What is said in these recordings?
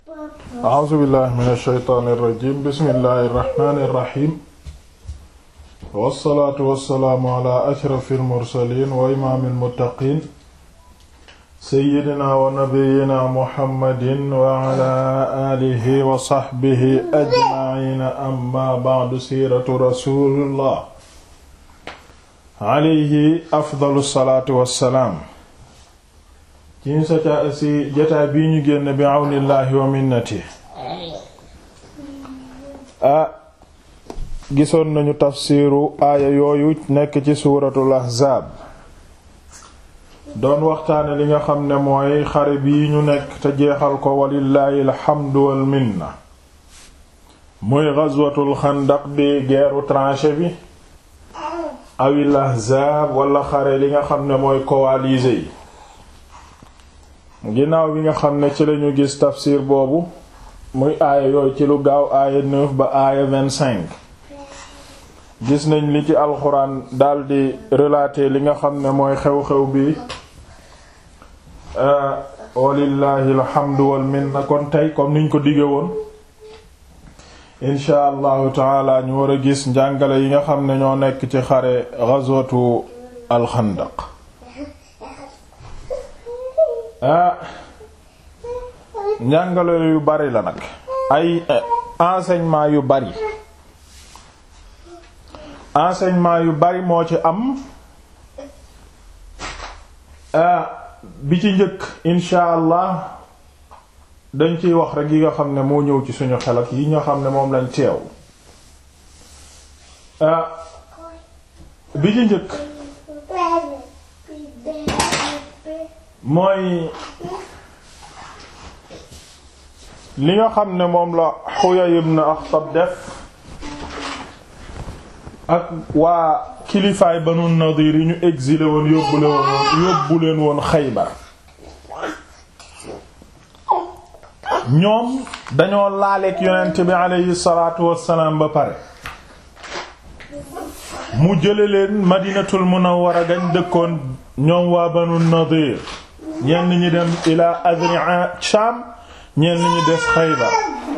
a'uuzu billahi min ash-shaytaani irrajim bismillahi irrahmani irrahim wassalaatu wassalaamu ala ashrafi almursalin wa imaami almuttaqin seyyidina wa nabiyina muhammadin wa ala alihi wa sahbihi ajmaciina amma ba'du siiratu rasulillah alayhi afdalu salaatu wassalaam ci ñu sa ci jataa bii ñu génn bi àwnillaahi wa minnati ah gisoon nañu tafsiru aaya yooyu nekk ci suuratul ahzaab doon waxtaane li nga xam ne mooy xare bii ñu nekk te jeexal ko walillaahi alxamdu wal minna muy gazwatul xandaq di guerru tranchée bi awil ahzaab wala xare li nga xam ne mooy coalisés yi ginnaaw bi nga xam ne ci lañu gis tafsir boobu muy aaya yooyu ci lu gaaw aaya neuf ba aaya vingt-cinq gis nañ li ci alxuraan daldi relater li nga xam ne mooy xew-xew bi walillahi alhamdu wal minna kon tey comme niñ ko dige woon insha allahu taala ñu war a gis njàngale yi nga xam ne ñoo nekk ci xare ghazwatu alxandaq ah njàngale yu bari la nag ay enseignement yu bari enseignement yu bari moo ci am bi ci njëkk insha allah dañ ciy wax rek yi nga xam ne moo ñëw ci suñu xel ak yi nga xam ne moom lañ teew bi ci njëkk mooy li nga xam ne moom la Huyay ibn Akhtab def ak waa kilifaay Banu Nadir yi ñu exilé woon yóbbu leen woon yóbbu leen woon Xaybar ñoom dañoo laaleek yonent bi aleyhi salaatu wassalaam ba pare mu jële leen Madinatul Munawwara gañ dëkkoon ñoom waa Banu Nadir ñenn ñi dem ila Adri'a Sham ñenn ñi des Xaybar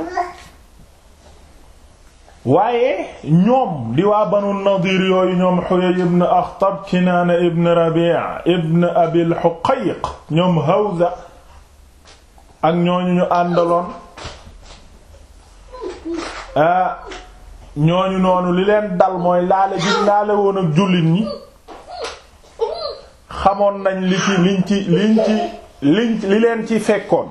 waaye ñoom di waa Banu Nadir yooyu ñoom Huyay ibn Akhtab Kinaana ibn Rabi' ibn Abil Huqayq ñoom Hawza ak ñooñu ñu àndaloon ah ñooñu noonu li leen dal mooy laale gi laale woon ak jullit ñi xamoon nañ li ci liñ ci liñ ci liñ li leen ci fekkoon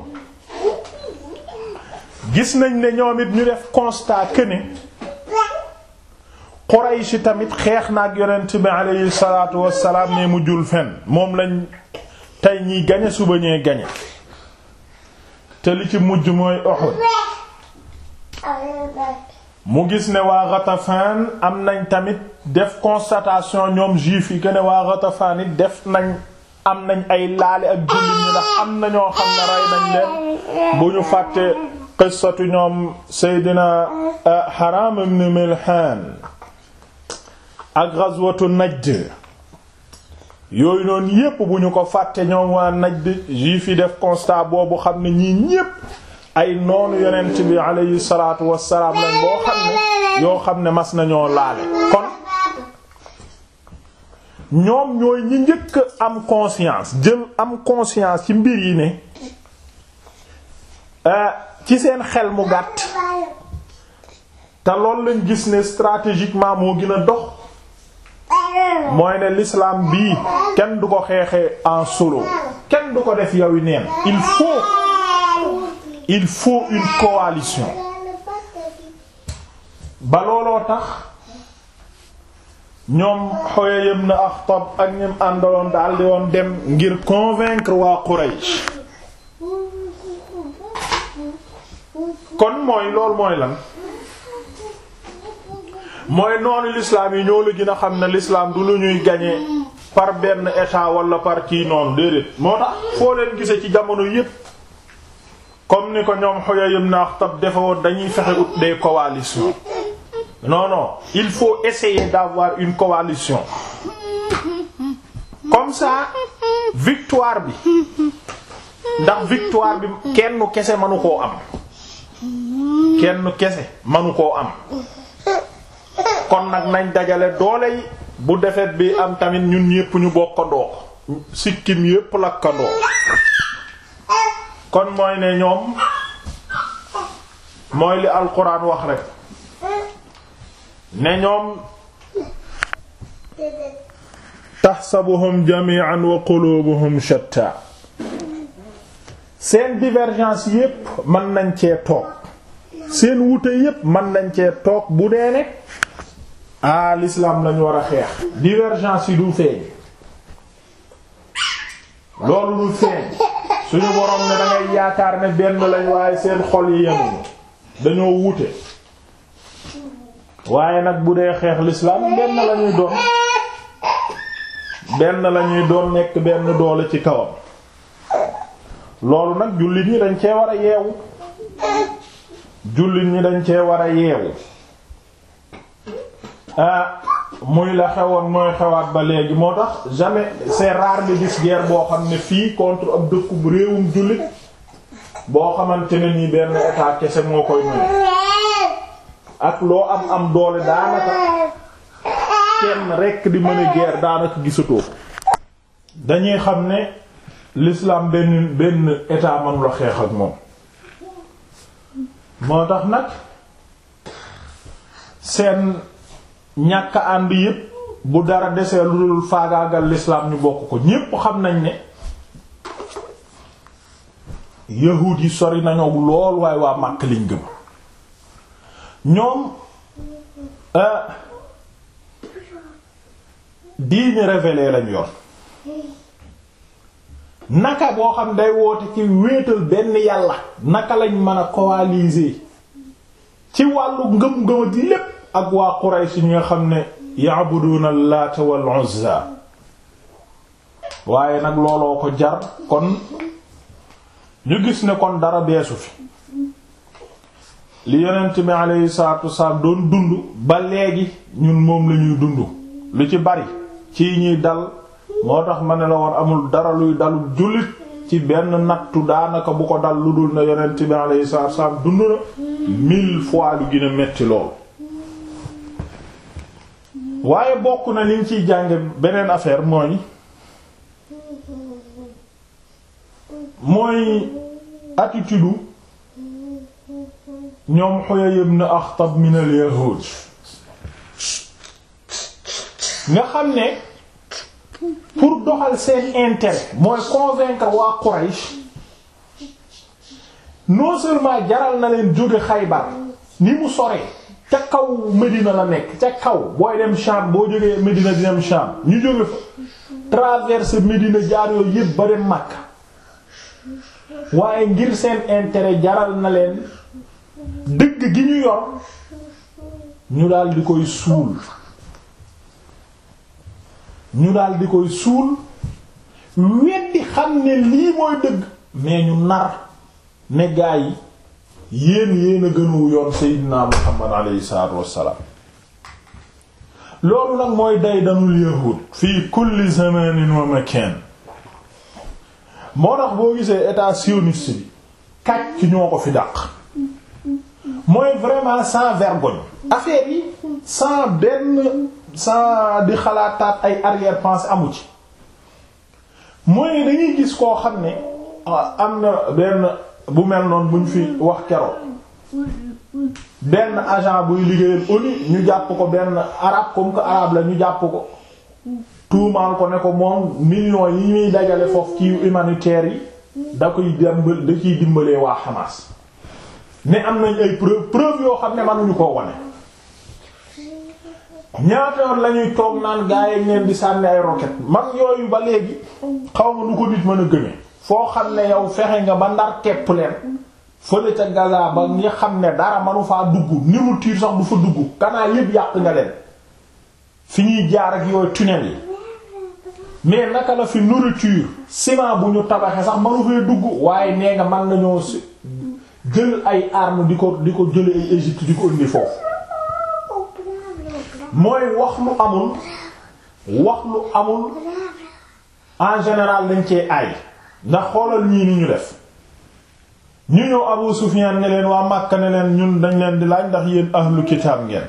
gis nañ ne ñoom it ñu def constat que ne Quraysh tamit xeex na ak yonent bi aleyhi salaatu wassalaam ne mu jul fen moom lañ tey ñiy gañe suba ñee gañe te li ci mujj mooy Uhud mu gis ne waa Ghatafan am nañ tamit def constatation ñoom juif yi que ne waa Ghatafan it def nañ am nañ ay laale ak jullit ñi ndax am na ñoo xam ne rey nañ leen bu ñu fàtte qissatu ñoom Seydina Haram ibn Milhan ak ghazwatu Najd yooyu noonu yépp bu ñu ko fàtte ñoom waa Najd juif yi def constat boobu xam ne ñii ñépp ay noonu yonent bi alayhi salaatu wassalaam lañ boo xam ne yoo xam ne mas nañoo laale kon ñoom ñooy ñi njëkk am conscience jël am conscience ci mbir yi ne ci seen xel mu gàtt te loolu lañ gis ne stratégiquement moo gën a dox mooy ne l'islam bii kenn du ko xeexee en solo kenn du ko def yow yi neen il faut il faut une coalition ba looloo tax ñoom Huyay ibn Akhtab ak ñim àndaloon daldi woon dem ngir convaincre waa Quraysh kon mooy loolu mooy lan mooy noonu l'islam yi ñoo la gën a xam ne l'islam du lu ñuy gagner par benn état wala par kii noonu déedéet moo tax foo leen gise ci jamono yépp comme ni ko ñoom Huyay ibn Akhtab defewoon dañuy fexe ut des coalitions non non il faut essayer d'avoir une coalition comme ça victoire bi ndax victoire bi kenn kese mënu koo am kenn kese manu koo am kon nag nañ dajale doole yi bu defet bi am tamit ñun ñépp ñu bokkandoo ko sikkim yépp lakkandoo kon mooy ne ñoom mooy li alquran wax rek ne ñoom taxsabuhum jami'an wa qulubuhum shatta seen divergence yépp mën nañ cee toog seen wute yépp mën nañ cee toog bu dee ne ah l'islam lañu war a xeex divergence yi du feeñ loolu du feeñ suñu borom ne dangay yaakaar ne benn lañ waaye seen xol yi yemuñu dañoo wute waaye nag bu dee xeex l'islam benn lañuy doon benn lañuy doon nekk benn doole ci kawam loolu nag jullit ñi dañ cee war a yeewu jullit ñi dañ cee war a yeewu ah muy la xewoon mooy xewaat ba léegi moo tax jamais c'est rare de gis guerre boo xam ne fii contre ab dëkku réewum jullit boo xamante ne nii benn état kese moo koy mën ak loo am am doole daanaka kenn rekk di mën a guerre daanaka gisatoo dañuy xam ne l'islam benn benn état mënu la xeex ak moom moo tax nag seen ñàkk ànd yépp bu dara desee lu dul faagaagal l'islam ñu bokk ko ñépp xam nañ ne yahuud yi sori nañu lool waaye waa Makka liñ gëm ñoom diine révélé lañ yor naka boo xam day woote ci wéetal benn yàlla naka lañ mën a coaliser ci wàllu ngëm-ngëma di lépp ak waa Quraysh ñi nga xam ne ya'buduna Laata wal Uzza waaye nag looloo ko jar kon ñu gis ne kon dara beesu fi li yonent bi alayhi salaatu wasalaam doon dund ba léegi ñun moom lañuy dund lu ci bari ci ñuy dal moo tax ma ne la woon amul dara luy dalul jullit ci benn nattu daanaka bu ko dal lu dul na yonent bi alayhi salaatu wasalaam dund na mille fois lu gën a metti lool waaye bokk na liñ ciy jànge beneen affaire mooy mooy attitude ñoom Huyay ibn Akhtab min al-yahud nga xam ne pour doxal seen intérêt mooy convaincre waa Quraysh non seulement jaral na leen jóge Xaybar ni mu soree ca kaw Medina la nekk ca kaw booy dem Sham boo jógee Medina di dem Sham ñu jóge fa traverser Medina jaar yooyu yépp ba dem Makka waaye ngir seen intérêt jaral na leen dëgg gi ñu yor ñu daal di koy suul ñu daal di koy suul weddi xam ne lii mooy dëgg mais ñu nar ne gaa yi yéen yéen a gënu yoon Seydina Muhammad alayhi salaatu wassalaam loolu nag mooy day danul yahud fii kulli zamanin wa makan moo tax boo gisee état sioniste bi kàcc ñoo ko fi dàq mooy vraiment sans vergogne affaire yi sans benn sans di xalaataat ay arrière-pensée amu ci mooy dañuy gis koo xam ne am na benn bu mel noonu buñ fi wax keroog benn agent buy liggéeyal ONU ñu jàpp ko benn arabe comme que arabe la ñu jàpp ko tuumaal ko ne ko moom millions yi ñuy dajale foofu ci humanitaire yi da koy dimbal da ciy dimbalee waa Hamas ne am nañ ay preuve preuve yoo xam ne mënuñu koo wane ñaata yoon lañuy toog naan gaa yi leen di sànni ay roquette man yooyu ba léegi xaw ma nu ko nit mën a gëmee foo xam ne yow fexe nga ba ndar kepp leen fële ca Gaza ba nga xam ne dara manu faa dugg ni mu tiir sax du fa dugg canal yépp yàq nga leen fi ñuy jaar ak yooyu tunnel yi mais naka la fi nourriture ciment bu ñu tabaxee sax manu fee dugg waaye nee nga mën nañoo jël ay armes di ko di ko jële ay Égypte di ko indi foofu mooy wax lu amul wax lu amul en général dañ cee aay ndax xoolal ñii ni ñu def ñu ñëw Abu Sufyan ne leen waa Makka ne leen ñun dañ leen di laaj ndax yéen ahlu kitaab ngeen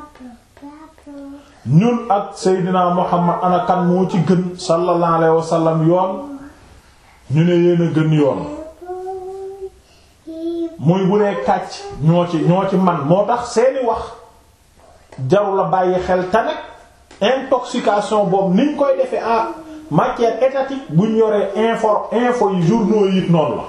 ñun ak Seydina Muhammad ana kan moo ci gën sallallahu alayhi wa sallam yoon ñu ne yéen a gën yoon muy bu dee kàcc ñoo ci ñoo ci man moo tax seeni wax jaru la bàyyi xel te nag intoxication boobu niñ koy defee en matière étatique buñ yoree info info yi journaux yi it noonu la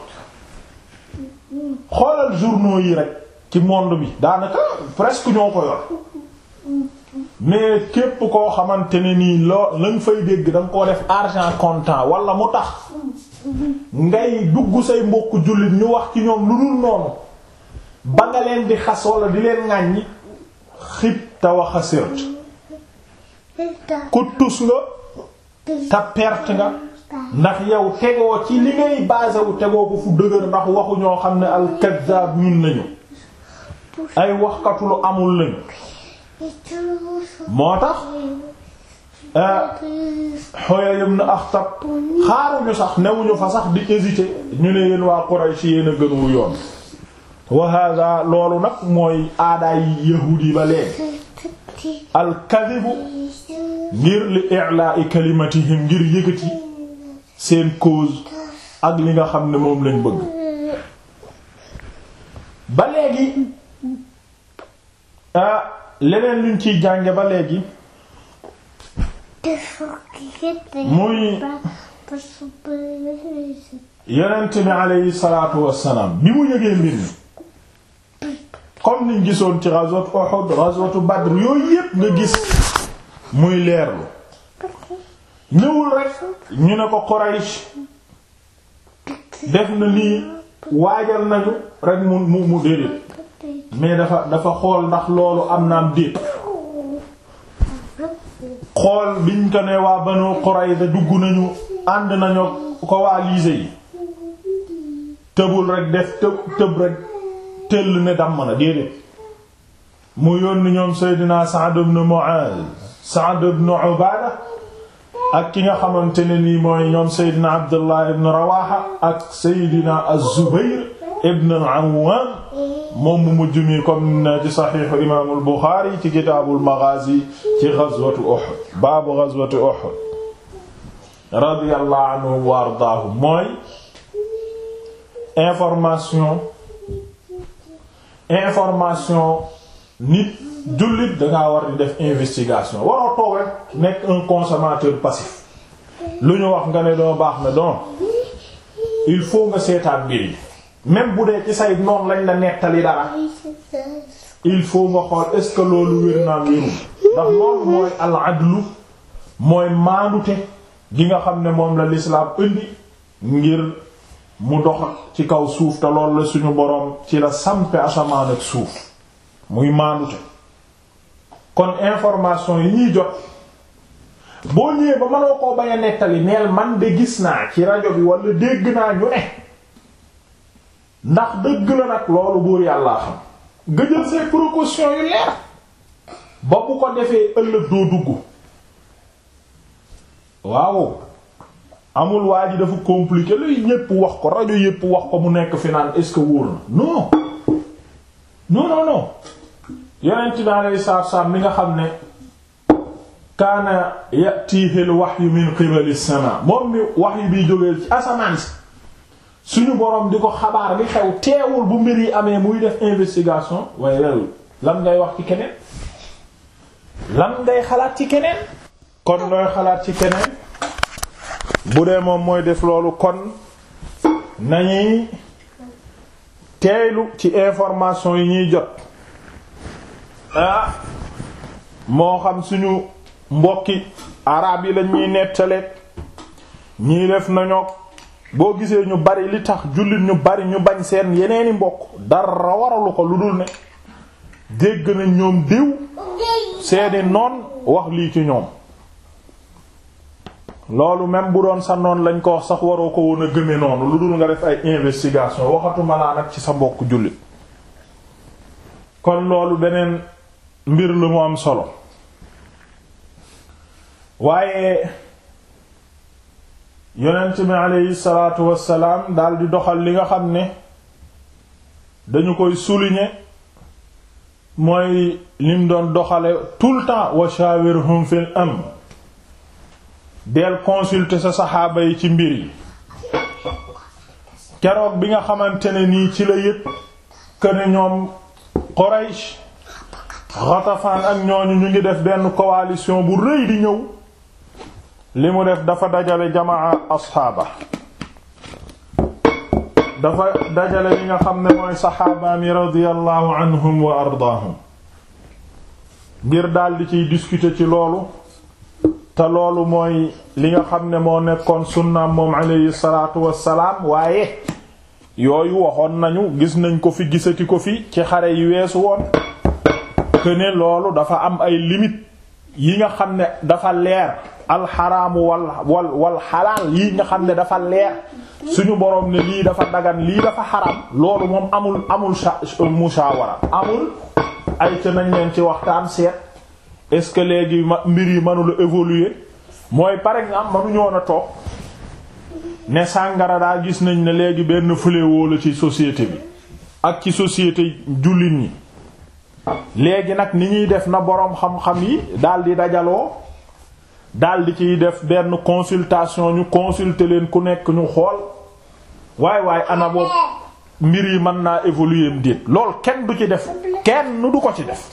xoolal journaux yi rek ci monde bi daanaka presque ñoo ko yor mais képp koo xamante ne nii loo lañ fay dégg da nga koo def argent comptant wala mu tax ngay dugg say mbokk jullit ñu wax ci ñoom lu dul noonu ba nga leen di xas wala di leen ŋàññi xib te wax a sirt ku tus nga te perte nga ndax yow tegoo ci li ngay basé wu tegoo ko fu dëgër ndax waxu ñoo xam ne al-kazzab ñun nañu ay waxkatu lu amul lañu moo tax Huyay ibn Akhtab xaaruñu sax newuñu fa sax di hésiter ñu ne yéen waa Quraysh yéen a gënu yoon wa hada loolu nag mooy aadaay yahuud yi ba léegi al-kadhibu ngir li i'la'i kalimatihim ngir yëkkati seen cause ak li nga xam ne moom lañ bëgg ba léegi ah leneen luñ ciy jànge ba léegi muy yonent bi aleyhi salaatu wassalaam bi mu yëgee mbir mi comme niñ gisoon ci ghazwat Uhud ghazwat Badr yooyu yépp nga gis muy leerlu ñëwul rek ñu ne ko Quraysh def na nii waajal nañu rek mu mu mu déedéet mais dafa dafa xool ndax loolu am na am déet xool biñ ko ne waa Banu Qurayza dugg nañu ànd nañu ko waa liise yi tëbul rek def tëb tëb rek tëll ne damm na déedéet mu yónni ñoom Seydina Sa'd ibn Mu'adh Sa'd ibn Ubaada ak ki nga xamante ne nii mooy ñoom Seydina Abdullah ibn Rawaha ak Seydina Az-Zubayr ibn al-Awwam moom mu mujj mi comme ne ci saxiixu imaamul Buxaari ci kitaabul Maghaazi ci ghazwatu Uhud baabu ghazwati Uhud radiyallahu anhu wa ardaahu mooy information information nit jullit dangaa war di def investigation waroo toog rek nekk un consommateur passif lu ñu wax nga ne doo baax na donc il faut nga seetaat mbir yi même bu dee ci say noon lañ la nettali dara il faut nga xool est-ce que loolu wér naa wérul ndax loolu mooy al adlu mooy maandute gi nga xam ne moom la l'islam indi ngir mu dox ci kaw suuf te loolu la suñu boroom ci la sampe asamaan ak suuf muy maandute kon information yi ñuy jot boo ñëwee ba mënoo koo bañ a nettali neel man de gis naa ci rajo bi wala dégg naa ñu ne ndax dëgg la nag loolu buur yàllaa xam nga jël say précautions yu leer ba bu ko defee ëllëg doo dugg waaw amul waa ji dafa compliqué luy ñépp wax ko rajo yépp wax ko mu nekk fi naan est-ce que wóor na non non non non yonent bi alayhi salaatu wassalaam mi nga xam ne kaana yatiihi al-wahyu min qibali as-samaa moom mi wahyu biy jógee ci asamaan si suñu boroom di ko xabaar li xew teewul bu mbir yi amee muy def investigation waaye loolu lan ngay wax ci keneen lan ngay xalaat ci keneen kon looy xalaat ci keneen bu dee moom mooy def loolu kon nañuy teeylu ci information yi ñuy jot ah moo xam suñu mbokki araab yi lañ ñuy nettaleeg ñii def nañoo boo gisee ñu bari li tax jullit ñu bari ñu bañ seen yeneeni mbokk dara waralu ko lu dul ne dégg nañ ñoom diw seeni noon wax lii ci ñoom loolu même bu doon sa noon lañ ko wax sax waroo ko woon a gëme noonu lu dul nga def ay investigation waxatuma laa nag ci sa mbokk jullit kon loolu beneen mbir lu mu am solo waaye yonent bi aleyhi salaatu wassalaam dal di doxal li nga xam ne dañu koy souligner mooy lim doon doxale tout le temps wa shawirhum fil amr del consulter sa saxaaba yi ci mbir yi keroog bi nga xamante ne nii ci la yëg que ne ñoom Quraysh Ghatafan ak ñooñu ñu ngi def benn coalition bu rëy di ñëw li mu def dafa dajale jamaa asxaaba dafa dajale li nga xam ne mooy saxaabaami radiyallahu anhum wa ardaahum ngir daldi ciy discuter ci loolu te loolu mooy li nga xam ne moo nekkoon sunnaam moom alayhi salaatu wassalaam waaye yooyu waxoon nañu gis nañ ko fi gisati ko fi ci xare yi weesu woon que ne loolu dafa am ay limites yi nga xam ne dafa leer alxaraamu wal wal wal xalaal yi nga xam ne dafa leer suñu boroom ne lii dafa dagan lii dafa xaram loolu moom amul amul mushawara amul ay ca nañ leen ci waxtaan seet est-ce que léegi mbir yi mënula évoluer mooy par exemple mënuñoo na toog ne sàngara daa gis nañ ne léegi benn fléau la ci société bi ak ci société jullit ñi léegi nag ni ñuy def na boroom xam-xam yi daldi dajaloo daldi ciy def benn consultation ñu consulter leen ku nekk ñu xool waay waay ana boobu mbir yi mën naa évoluer déet lool kenn du ci def kenn du ko ci def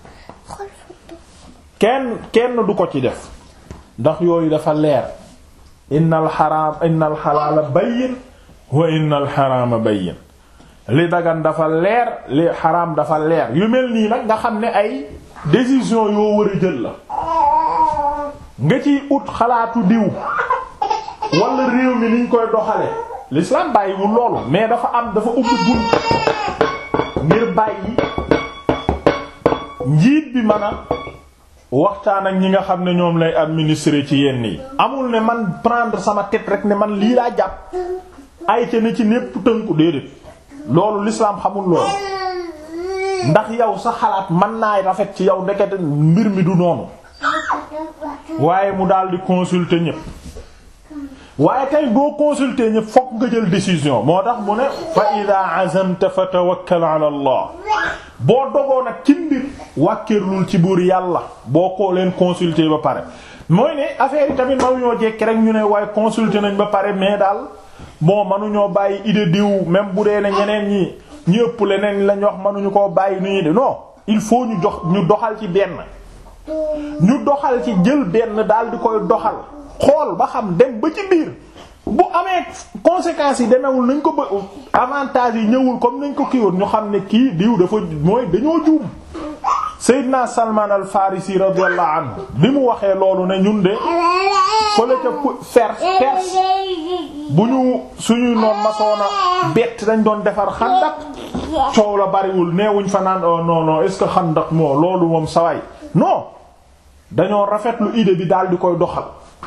kenn kenn du ko ci def ndax yooyu dafa leer innal xaraam innal xalaala bayyin wa innal xaraama bayyin li dagan dafa leer li xaraam dafa leer yu mel nii nag nga xam ne ay décision yoo war a jël la nga ciy ut xalaatu diw wala réew mi niñ koy doxale l'islam bàyyiwul loolu mais dafa am dafa ubbi bunt ngir bàyyi njiit bi mën a waxtaan ak ñi nga xam ne ñoom lay administrer ci yenn yi amul ne man prendre sama tête rek ne man lii laa jàpp ay ca ne ci népp tënku déedéet loolu l'islam xamul loolu ndax yow sa xalaat mën naay rafet ci yow ndekete mbir mi du noonu waaye mu daal di consulter ñépp waaye tey boo consulter ñépp fokk nga jël décision moo tax mu ne fa ida azamta fa tawakkal ala allah boo dogoo nag ci mbir wàkkirlul ci buur yàlla boo ko leen consulter ba pare mooy ne affaire yi tamit manuñoo jekki rek ñu ne waaye consulter nañ ba pare mais daal bon manuñoo bàyyi idée diw même bu dee ne ñeneen ñi ñu ëpp leneen lañ wax manuñu koo bàyyi nu ñuy de non il faut ñu jox ñu doxal ci benn ñu doxal ci jël benn daal di koy doxal xool ba xam dem ba ci biir bu amee conséquences yi demewul nañ ko ba avantages yi ñëwul comme nañ ko kiiwoon ñu xam ne kii diw dafa mooy dañoo juum Seydina Salman al Farisi radiyallahu anhu bi mu waxee loolu ne ñun de fële ca Perse Perse bu ñu suñuy noon masoona bett dañ doon defar xandak coow la bariwul neewuñ fa naan oh non non est-ce que xandak moo loolu moom saway non dañoo rafetlu idée bi daal di koy doxal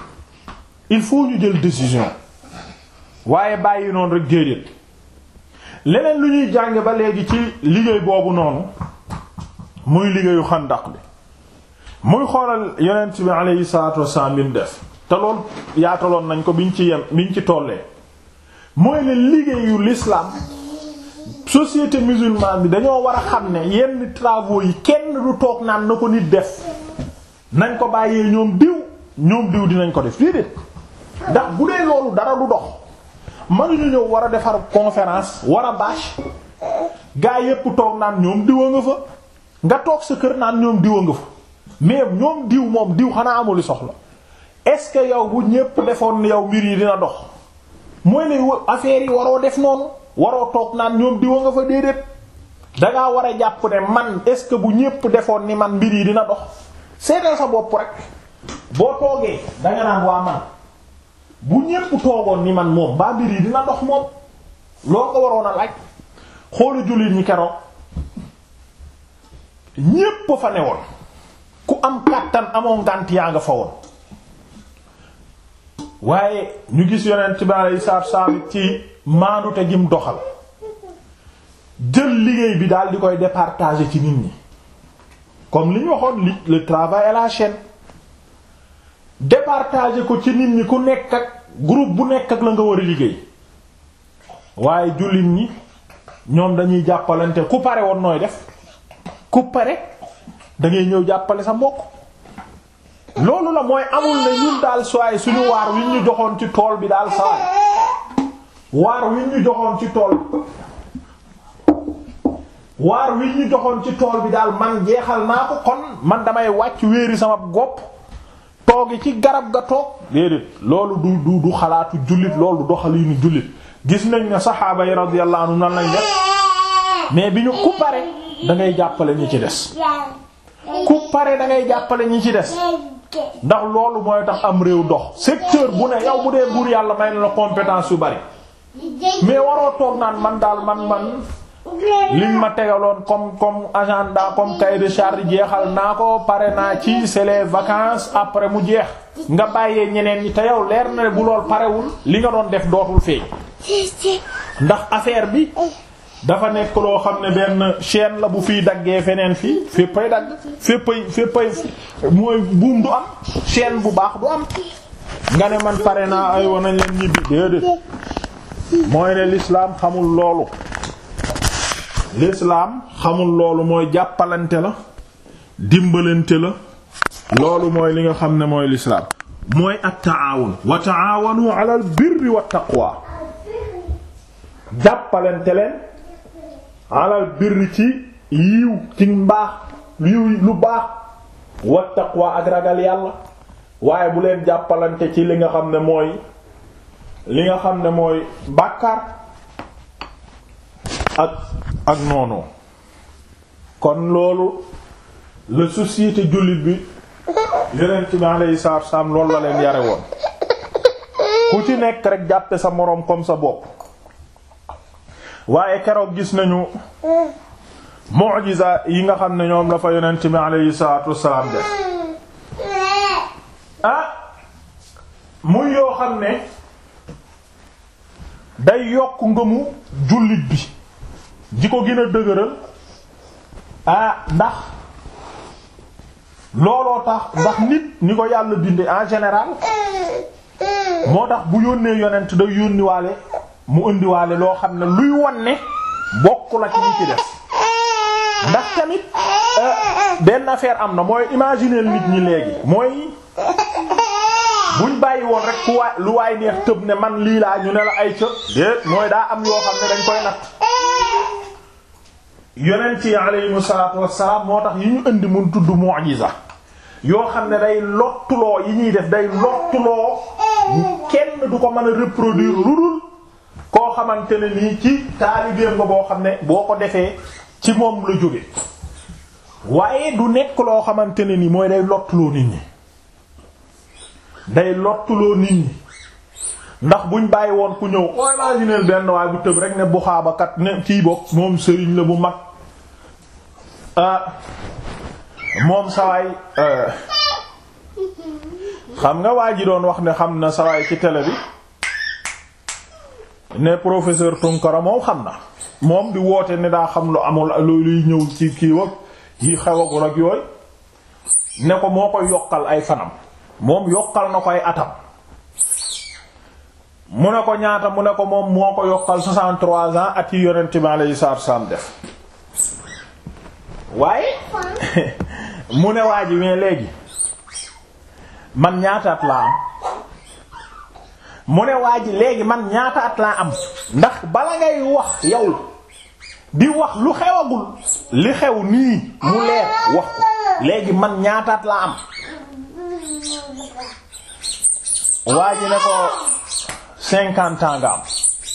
il faut ñu jël décision waaye bàyyi noonu rek déedéet leneen lu ñuy jànge ba léegi ci liggéey boobu noonu muy liggéeyu xandak bi muy xoolal yonent bi alayhi salaatu wassalaam bi mu def te lool yaataloon nañ ko biñ ci yem biñ ci tollee mooy ne liggéeyu l'islam société musulmane bi dañoo war a xam ne yenn travaux yi kenn du toog naan na ko nit def nañ ko bàyyee ñoom diw ñoom diw dinañ ko def déedéet ndax bu dee loolu dara du dox mënuñu ñëw war a defar conférence war a bâche gaa yépp toog naan ñoom diwa nga fa nga toog sa kër naan ñoom diwa nga fa mais ñoom diw moom diw xanaa amuli soxla est-ce que yow bu ñépp defoon yow mbir yi dina dox mooy ne affaire yi waroo def noonu waroo toog naan ñoom diwa nga fa déedéet dangaa war a jàpp ne man est-ce que bu ñépp defoon ni man mbir yi dina dox seetal sa bopp rek boo toogee danga naan waa man bu ñépp toogoon ni man moom mbaa mbir yi dina dox moom loo ko waroon a laaj xoolu jullit ñi keroog ñépp fa newoon ku am kàttan amoo ngànt yaa nga fa woon waaye ñu gis yonent bi alayhi salaatu salaam ci maanute gim doxal jël liggéey bi daal di koy départager ci nit ñi comme li ñu waxoon li le travail à la chaîne départager ko ci nit ñi ku nekk ak groupe bu nekk ak la nga war a liggéey waaye jullit ñi ñoom dañuy jàppalante ku pare woon nooy def ku pare da ngay ñëw jàppale sa mbokk loolu la mooy amul ne ñun daal soaay suñu waar wi ñu joxoon ci tool bi daal sawaay waar wi ñu joxoon ci tool waar wi ñu joxoon ci tool bi daal man jeexal naa ko kon man damay wàcc wéeri sama gopp toogi ci garab ga toog déedéet loolu du du du xalaatu jullit loolu du doxaliinu jullit gis nañ ne saxaaba yi radiyallahu anhum nan lañ def mais bi ñu ku pare da ngay jàppale ñi ci des ku pare da ngay jàppale ñi ci des ndax loolu mooy tax am réew dox secteur bu ne yow bu dee buur yàlla may na la compétence yu bari mais waroo toog naan man daal man man liñ ma tegaloon comme comme agenda comme cahier de charge jeexal naa ko pare naa ci c'est les vacances après mu jeex nga bàyyee ñeneen ñi te yow leer na ne bu lool parewul li nga doon def dootul feeñ ndax affaire bi dafa nekk loo xam ne benn chaîne la bu fiy daggee feneen fii féppay dagg féppay féppay mooy buum du am chaîne bu baax du am nga ne man pare naa ay wanañ leen ñibbi déedéet mooy ne l'islam xamul loolu l'islam xamul loolu mooy jàppalante la dimbalante la loolu mooy li nga xam ne mooy l'islam mooy at-ta'awun wa ta'awanu 'ala al-birri wat-taqwa jàppalante leen 'ala al-birri ci yiw ci mbaax yiw lu baax wat-taqwa ak ragal yàlla waaye bu leen jàppalante ci li nga xam ne mooy li nga xam ne mooy bàkkaar ak ak noonu kon loolu la société jullit bi yonent bi alayhi salaatu wassalaam loolu la leen yare woon ku ci nekk rek jàppe sa moroom comme sa bopp waaye keroog gis nañu mu'jiza yi nga xam ne ñoom la fa yonent bi alayhi salaatu wassalaam def ah muy yoo xam ne day yokk ngëmu jullit bi di ko gën a dëgëral ah ndax looloo tax ndax nit ni ko yàlla binde en général moo tax bu yónnee yonent da yónniwaale mu indiwaale loo xam ne luy won ne bokk la ci ñi ci def ndax tamit benn affaire am na mooy imaginer nit ñi léegi mooy buñ bàyyi woon rek ku waay lu waay neex tëb ne man lii laa ñu ne la ay cëb déet mooy daa am yoo xam ne dañ koy natt yonent yi aleyhimu salaatu wassalaam moo tax yi ñu indi mun tudd mu'jiza yoo xam ne day lottuloo yi ñuy def day lottuloo kenn du ko mën a reproduire lu dul koo xamante ne nii ci taalibeem nga boo xam ne boo ko defee ci moom la jóge waaye du nekk loo xamante ne nii mooy day lottuloo nit ñi day lottuloo nit ñi ndax buñ bàyyi woon ku ñëw oo imaginer benn waaye bu tëb rek ne buxaabakat ne kii bokk moom sëriñ la bu mag moom sawaay xam nga waa ji doon wax ne xam na sawaay ci télé bi ne professeur Tunkara moom xam na moom di woote ne daa xam lu amul luy ñëw ci kii wag yi xewagul ak yooyu ne ko moo koy yokkal ay fanam moom yokkal na ko ay atam mu ne ko ñaata mu ne ko moom moo ko yokkal 63 ans at yi yonent bi alayhi salaatu wasallam def waaye mu ne waa ji mais léegi man ñaata at laa am mu ne waa ji léegi man ñaata at laa am ndax bala ngay wax yow di wax lu xewagul li xew nii mu leer wax ko léegi man ñaata at laa am waa ji ne ko cinquante ans nga am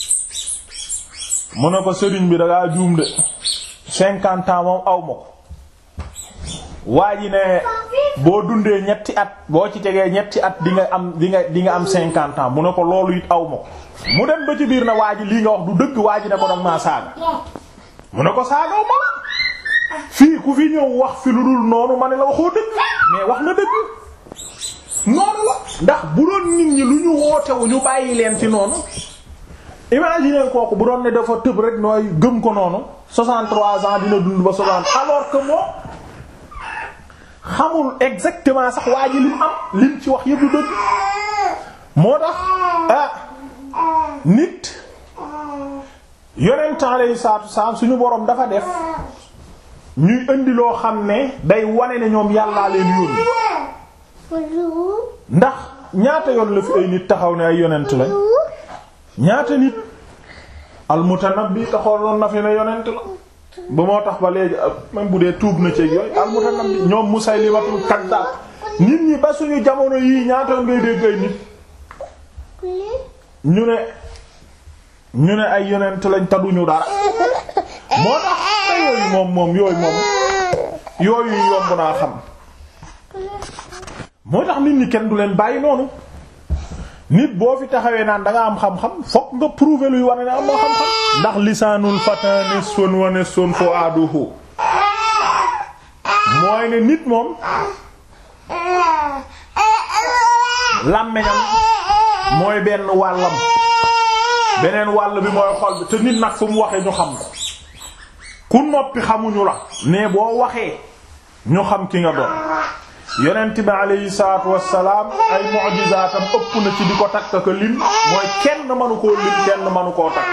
mu ne ko sëriñ bi dangaa juum de cinquante ans moom aw ma ko waa ji ne boo dundee ñetti at boo ci tegee ñetti at di nga am di nga di nga am cinquante ans mu ne ko loolu it aw ma ko mu dem ba ci biir na waa ji lii nga wax du dëgg waa ji ne ko dog maa saaga mu ne ko saagaw ma la fii ku fi ñëw wax fi lu dul noonu ma ne la waxoo dëgg mais wax na dëgg noonu la ndax bu doon nit ñi lu ñu wootewu ñu bàyyi leen ci noonu imagine kooku bu doon ne dafa tëb rek nooy gëm ko noonu 63 ans dina dund ba 60 alors que moom xamul exactement sax waa ji lim am lim ci wax yëpp du dëgg moo tax ah nit yonent alayhi salaatu wasalaam suñu boroom dafa def ñuy indi loo xam ne day wane ne ñoom yàllaa leen yónni ndax ñaata yoon la fi ay nit taxaw ne ay yonent lañ ñaata nit almutanabbi taxoon na fi ne yonent la ba moo tax ba léegi même bu dee tuub na ci yooyu almutanabbi ñoom Musaylimatul kaddaab nit ñi ba suñu jamono yii ñaata yoon ngay dégg ay nit ñu ne ñu ne ay yonent lañ taduñu dara moo tax te yooyu moom moom yooyu moom yooyu yomb naa xam moo tax nit ñi kenn du leen bàyyi noonu nit boo fi taxawee naan da nga am xam-xam fokk nga prouver luy wane ne am nga xam-xam ndax lisaanul fata nisfun wa nisfun fu'aduhu mooy ne nit moom làmmiñam mooy benn wàllam beneen wàll bi mooy xol bi te nit nag fu mu waxee ñu xam ko ku noppi xamuñu la mais boo waxee ñu xam ki nga doon yonent bi alayhi salaatu wassalaam ay mu'jizaatam ëpp na ci di ko takk ko lim mooy kenn mënu koo lim kenn mënu koo takk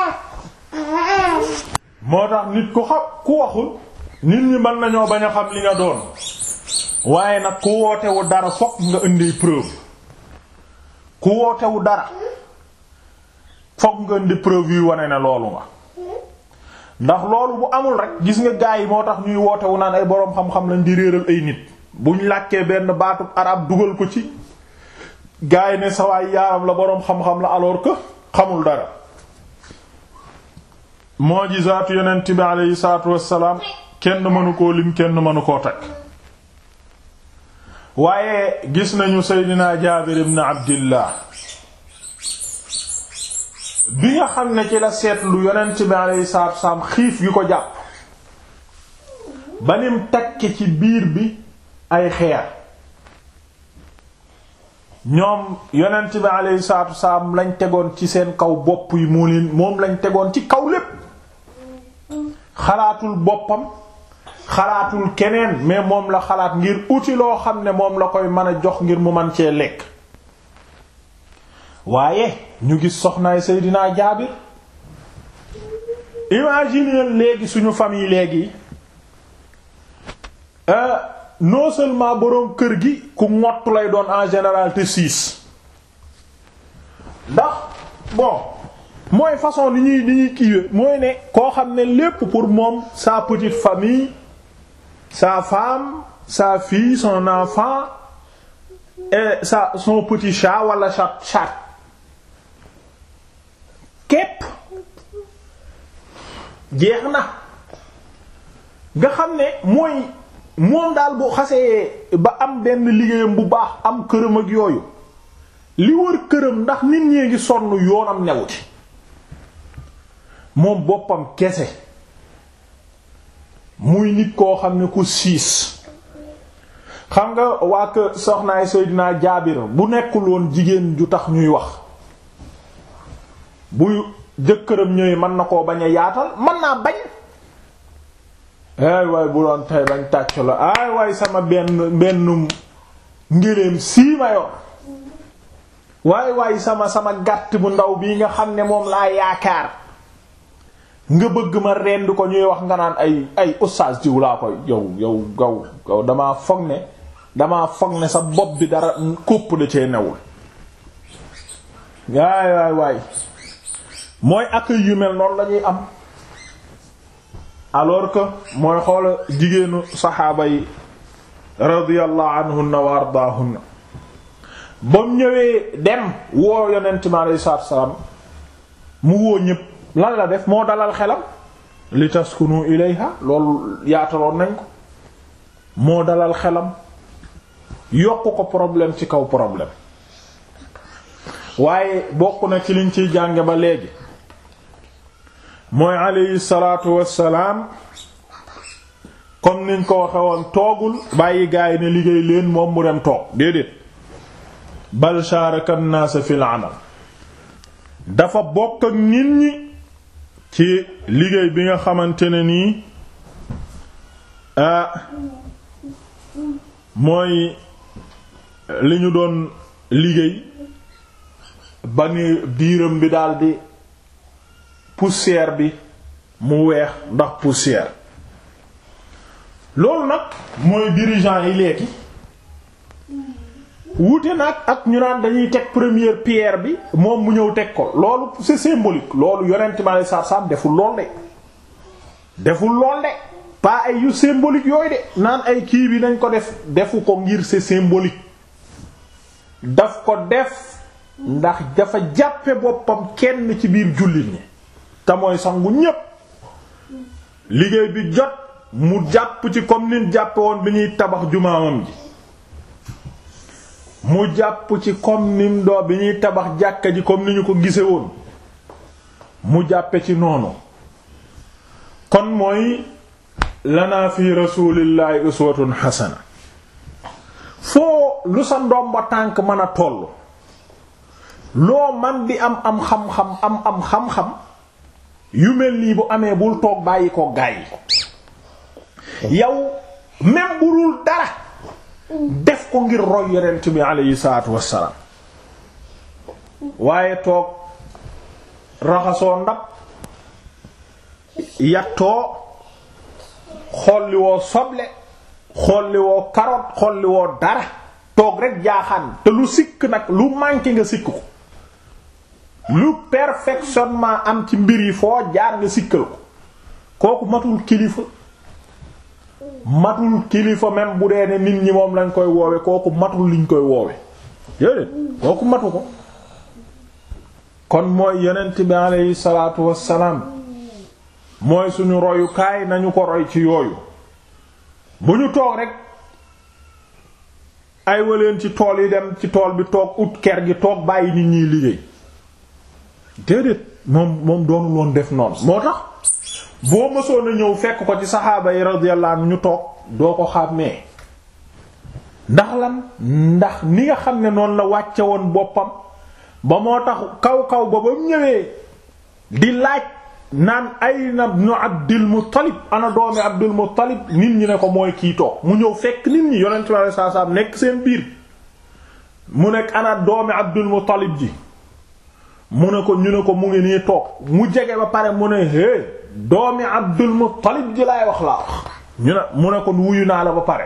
moo tax nit ku xam ku waxul nit ñi mën nañoo bañ a xam li nga doon waaye nag ku wootewu dara fokk nga indi preuve ku wootewu dara fokk nga indi preuve yu wane ne loolu nga ndax loolu bu amul rek gis nga gaa yi moo tax ñuy wootewu naan ay boroom xam-xam lañ di réeral ay nit buñ làkkee benn baatub arab dugal ko ci gaa yi ne sawaay yaaram la boroom xam-xam la alors que xamul dara mu'jizaatu yonent bi aleyhi salaatu wassalaam kenn mënu koo lim kenn mënu koo takk waaye gis nañu seydinaa jaabir ibn abdillah bi nga xam ne ci la seetlu yonent bi aleyhi salaatu wassalaam xiif gi ko jàpp ba nim takke ci biir bi ay xeer ñoom yonent bi aleyhi salaatu wassalaam lañ tegoon ci seen kaw bopp yi moo leen moom lañ tegoon ci kaw lépp xalaatul boppam xalaatul keneen mais moom la xalaat ngir uti loo xam ne moom la koy mën a jox ngir mu man cee lekk waaye ñu gis soxnaay Seydina Jaabir imagine léegi suñu famille léegi non seulement boroom kër gi ku ngott lay doon en général te siis ndax bon mooy façon li ñuy li ñuy kiiwe mooy ne koo xam ne lépp pour moom sa petite famille sa femme sa fille son enfant et sa son petit chat wala chat chat képp jeex na nga xam ne mooy moom daal bu xasee ba am benn liggéeyam bu baax am këram ak yooyu li wër këram ndax nit ñee ngi sonn yoonam newuti moom boppam kese muy nit koo xam ne ku siis xam nga waa kër soxnaay Seydina Jaabir bu nekkul woon jigéen ju tax ñuy wax bu jëkkëram ñëwee mën na koo bañ a yaatal mën naa bañ ay waay bu doon tey bañ tàcc la ay waay sama benn benn ngéléem sii ma yor waay waay sama sama gàtt bu ndaw bii nga xam ne moom laa yaakaar nga bëgg ma rend ko ñuy wax nga naan ay ay oustaz jiw laa koy yow yow gaw gaw damaa foog ne damaa foog ne sa bopp bi dara kópp da cee newul waay waay waay mooy accueil yu mel noonu lañuy am alors que mooy xoola jigéenu saxaaba yi radiyallahu anhunna wa ardaahunna ba mu ñëwee dem woo yonent mi alayhi salaatu wa salaam mu woo ñépp lan la def moo dalal xelam li taskunu ilayha loolu yaataloon nañ ko moo dalal xelam yokk ko problème ci kaw problème waaye bokk na ci liñ ciy jànge ba léegi mooy alayhi salaatu wassalaam comme niñ ko waxe woon toogul bàyyi gaay ne liggéey leen moom mu dem toog déedéet bal sharaka an-nas fil amal dafa bokk ak nit ñi ci liggéey bi nga xamante ne nii ah mooy li ñu doon liggéey ba ni biiram bi daldi poussière bi mu weex ndax poussière loolu nag mooy dirigeant yi léegi wuute nag ak ñu naan dañuy teg première pierre bi moom mu ñëw teg ko loolu c'est symbolique loolu yonent ma lay sarsam deful lool de deful lool de pas ay yu symbolique yooyu de naan ay kii bi nañ ko def defu ko ngir c'est symbolique daf ko def ndax dafa jàppe boppam kenn ci biir jullit ñi te mooy sangu ñépp liggéey bi jot mu jàpp ci comme nin jàppe woon bi ñuy tabax jumaamam ji mu jàpp ci comme nim doo bi ñuy tabax jàkka ji comme ni ñu ko gise woon mu jàppe ci noonu kon mooy lana fi rasulillahi uswatun hasana foo lu sa ndomba tànk mën a toll loo man di am am xam-xam am am xam-xam yu mel nii bu amee bul toog bàyyi ko gaay yow même bu dul dara def ko ngir roy yonent bi aleyhi salaatu wassalaam waaye toog raxasoo ndab yattoo xolli woo soble xolli woo carotte xolli woo dara toog rek jaaxaan te lu sikk nag lu manqué nga sikk ko lu perfectionnement am ci mbir yi foo jaar nga sikkal ko kooku matul kilifa matul kilifa même bu dee ne nit ñi moom lañ koy woowe kooku matul liñ koy woowe déedéet kooku matu ko kon mooy yonent bi aleyhi salaatu wassalaam mooy suñu royukaay nañu ko roy ci yooyu bu ñu toog rek ay waleen ci tool yi dem ci tool bi toog ut ker gi toog bàyyi nit ñiy liggéey déedéet moom moom doonul woon def noonu moo tax boo mësoon a ñëw fekk ko ci saxaaba yi radiyallahu anhu ñu toog doo ko xàmmee ndax lan ndax ni nga xam ne noonu la wàcce woon boppam ba moo tax kaw kaw ba ba mu ñëwee di laaj naan ayna ibnu Abdul Muttalib ana doomi Abdul Muttalib nit ñi ne ko mooy kii toog mu ñëw fekk nit ñi yonent bi sallallahu alayhi wasallam nekk seen biir mu nekk ana doomi Abdul Muttalib ji mu ne ko ñu ne ko mu ngi nii toog mu jege ba pare mu ne hé doomi Abdul Muttalib ji laay wax laa wax ñu ne mu ne ko wuyu naa la ba pare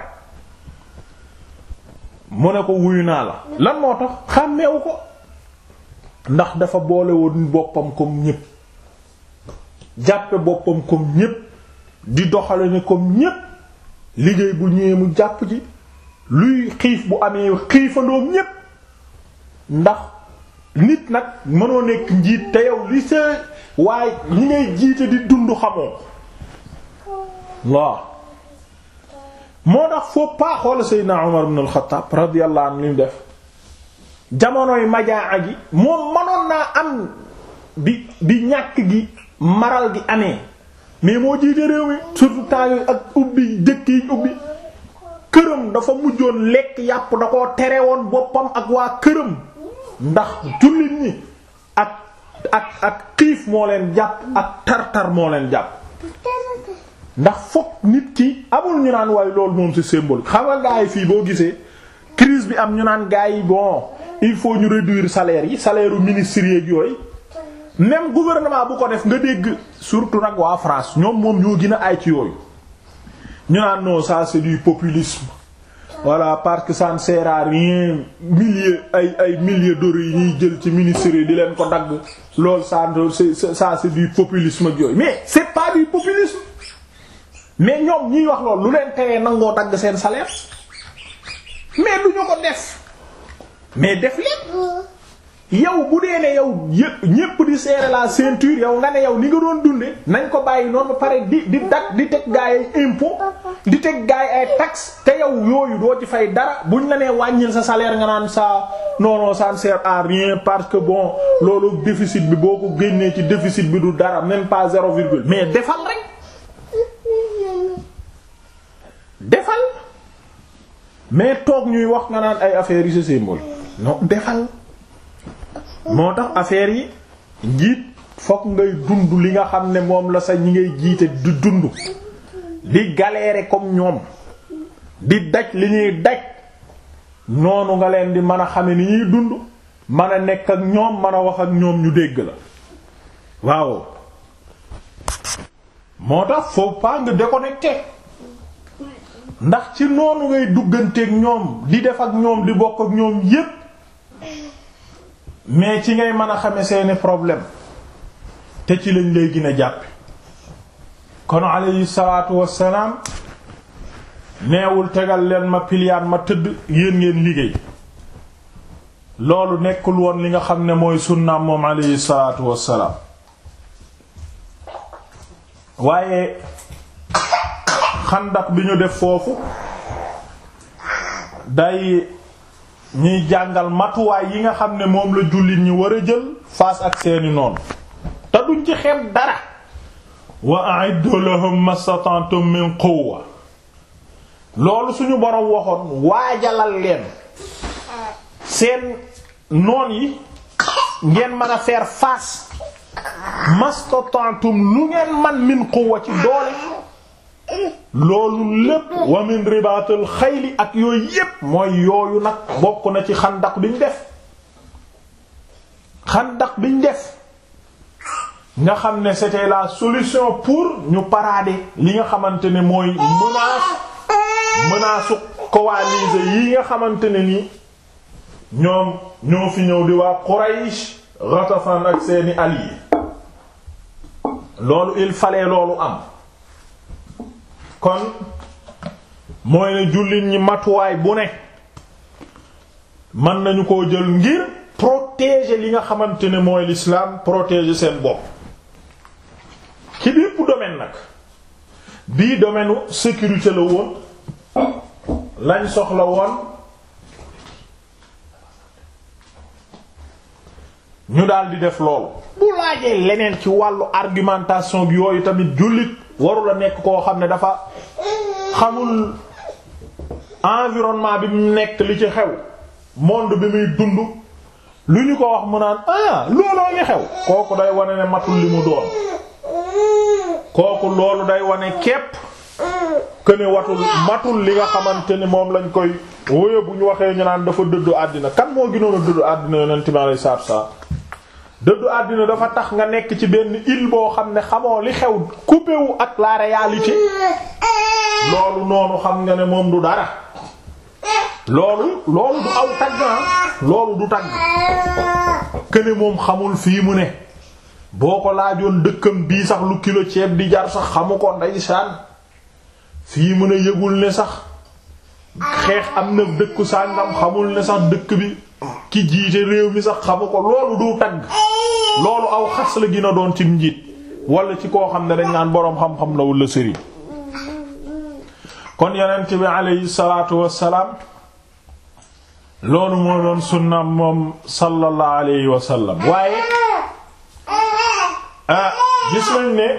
mu ne ko wuyu naa la lan moo tax xàmmeewu ko ndax dafa boole woon boppam comme ñépp jàppe boppam comme ñépp di doxale ne comme ñépp liggéey bu ñëwee mu jàpp ci luy xiif bu amee xiifandoom ñépp ndax nit nag mënoo nekk njiit te yow li sa waaye ñi ngay jiite di dund xamoo waaw moo tax faut pas xool Seydina Umar ibn al-Khattab radiyallahu anhu li mu def jamonoy majaa gi moom manoon naa am bi bi ñàkk gi maral gi amee mais moo jiite réew mi surtout temps yooyu ak ubbi dëkk yi ubbi këram dafa mujjoon lekk yàpp da koo tere woon boppam ak waa këram ndax jullit ñi ak ak ak xiif moo leen jàpp ak tar-tar moo leen jàpp ndax fokk nit ki amul ñu naan waaye loolu moom c'est symbolique xam nga gaa yi fii boo gisee crise bi am ñu naan gaa yi bon il faut ñu réduire salaire yi salaire u ministres yeeg yooyu même gouvernement bu ko def nga dégg surtout nag waa France ñoom moom ñoo gën a ay ci yooyu ñu naan non ça c'est du populisme voilà parce que ça ne sert à rien milliers ay ay milliers d'euros yi ñuy jël ci ministres yi di leen ko dagg loolu ça c'est ça c'est du populisme ak yooyu mais c'est pas du populisme mais ñoom ñiy wax loolu lu leen teree nangoo dagg seen salaire mais du ñu ko def mais def lépp yow bu dee ne yow yëpp ñépp di serrer la ceinture yow nga ne yow ni nga doon dunde nañ ko bàyyi noonu ba pare di di dak di teg gaay ay impôt di teg gaay ay taxes te yow yooyu doo ci fay dara buñ la nee wàññil sa salaire nga naan ça non non ça ne sert à rien parce que bon loolu déficit bi boo ko génnee ci déficit bi du dara même pas zéro virgule mais defal rek defal mais toog ñuy wax nga naan ay affaires yi c'est symbole non defal moo tax affaire yi njiit fokk ngay dund li nga xam ne moom la sa ñi ngay jiite di dund di galérer comme ñoom di daj li ñuy daj noonu nga leen di mën a xame ni ñuy dund mën a nekk ak ñoom mën a wax ak ñoom ñu dégg la waaw moo tax faut pas nga déconnecté ndax ci noonu ngay dugganteeg ñoom di def ak ñoom di bokk ak ñoom yépp mais ci ngay mën a xame seeni problème te ci lañ lay gën a jàppe kon alayhi salaatu wassalaam neewul tegal leen ma piliyaan ma tëdd yéen ngeen liggéey loolu nekkul woon li nga xam ne mooy sunnaam moom alayhi salaatu wassalaam waaye xandak bi ñu def foofu day ñuy jàngal matuwaay yi nga xam ne moom la jullit ñi war a jël face ak seeni noonu te duñ ci xeeb dara wa a'iddu lahum mastata'tum min quwwa loolu suñu boroom waxoon waajalal leen seen noon yi ngeen mën a faire face mastata'tum lu ngeen man min quwwa ci doole loolu lépp wa min ribaatul xayli ak yooyu yépp mooy yooyu nag bokk na ci xandak biñ def xandak biñ def nga xam ne c'était la solution pour ñu parader li nga xamante ne mooy menace menace coalisée yi nga xamante ne ni ñoom ñoo fi ñëw di waa Quraysh Ghatafan ak seeni alliés loolu il fallait loolu am kon mooy ne jullit ñi matuwaay bu ne mën nañu koo jël ngir protéger li nga xamante ne mooy l'islam protéger seen bopp ci bépp domaine nag bii domaine sécurité la woon lañ soxla woon ñu daal di def loolu bu laajee leneen ci wàllu argumentation bi yooyu tamit jullit waru la nekk koo xam ne dafa xamul environnement bi mu nekk li ci xew monde bi muy dund lu ñu ko wax mu naan ah looloo ngi xew kooku day wane ne matul li mu doon kooku loolu day wane képp que ne watul matul li nga xamante ni moom lañ koy wóoye bu ñu waxee ñu naan dafa dëddu àddina kan moo gënoon a dëddu àddina yonent mi alayhi salaatu salaam dëddu àddina dafa tax nga nekk ci benn île boo xam ne xamoo li xew coupé wu ak la réalité loolu noonu xam nga ne moom du dara loolu loolu du aw tagg loolu du tagg këne moom xamul fii mu ne boo ko laajoon dëkkam bii sax lu kilo ceeb di jar sax xamu ko ndeysaan fii mu ne yëgul ne sax xeex am na dëkku sàngam xamul ne sax dëkk bi ki jiite réew mi sax xamu ko loolu du tagg loolu aw xas la gën a doon ci njiit wala ci koo xam ne dañ naan boroom xam-xam la wala sëriñ kon yonent bi aleyhi salaatu wassalaam loolu moo doon sunnaam moom sallallahu alayhi wa sallam waaye ah gis nañ ne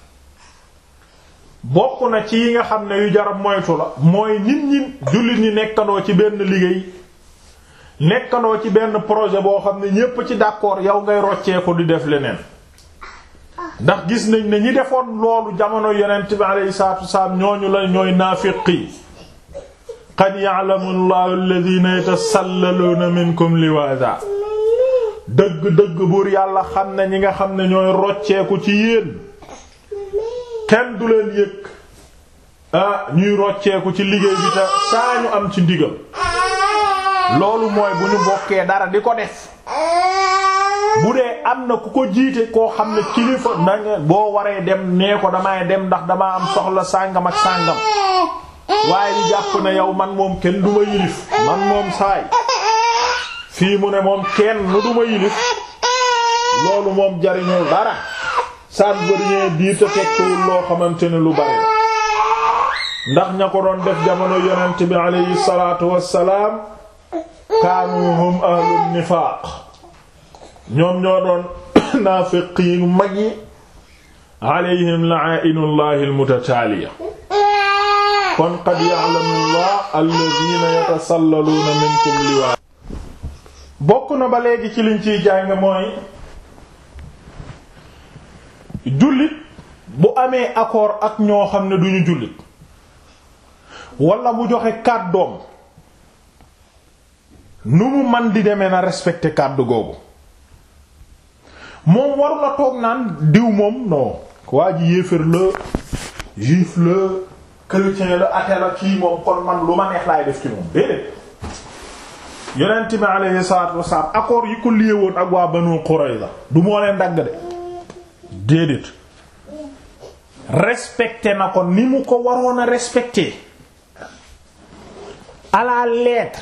bokk na ci yi nga xam ne yu jarab moytu la mooy nit ñi jullit ñi nekkandoo ci benn liggéey nekkandoo ci benn projet boo xam ne ñépp ci d'accord yow ngay rocceeku di def leneen ndax gis nañ ne ñi defoon loolu jamono yonent bi alayhi salaatu wasalaam ñooñu la ñooy naafiqi qad ya'lamu allahu alladhina yatasallaluuna minkum liwaada dëgg-dëgg buur yàlla xam ne ñi nga xam ne ñooy rocceeku ci yéen kenn du leen yëg ah ñuy rocceeku ci liggéey bi te saa ñu am ci ndigal loolu mooy bu ñu bokkee dara di ko def bu dee am na ku ko jiite koo xam ne kilifa nanga boo waree dem nee ko damay dem ndax damaa am soxla sàngam ak sàngam waaye di jàpp ne yow man moom kenn duma yilif man moom saay fii mu ne moom kenn nu duma yilif loolu moom jariñul dara ça ne veut rien dire te tekkiwul loo xamante ne lu bari la ndax ña ko doon def jamono yonent bi alayhi salaatu wassalaam kaanu hum ahlun nifaaq ñoom ñoo doon naafiq yi mag yi alayhim la'ainullahi almutataaliya kon qad ya'lamu allah alladhina yatasallaluuna minkum liwaa bokk na ba léegi ci liñ ciy jàng mooy jullit bu amee accord ak ñoo xam ne duñu jullit wala mu joxe kàddoom nu mu man di demee na respecter kàddu googu moom waru la toog naan diw moom non waa ji yéefar la juif la chrétien la athée la kii moom kon man lu ma neex laay def ci moom déedéet yonent bi alayhi salaatu wasalaam accord yi ko lié woon ak waa Banu Qurayza du moo leen dagg de déedéet respecté na ko ni mu ko waroon a respecté à la lettre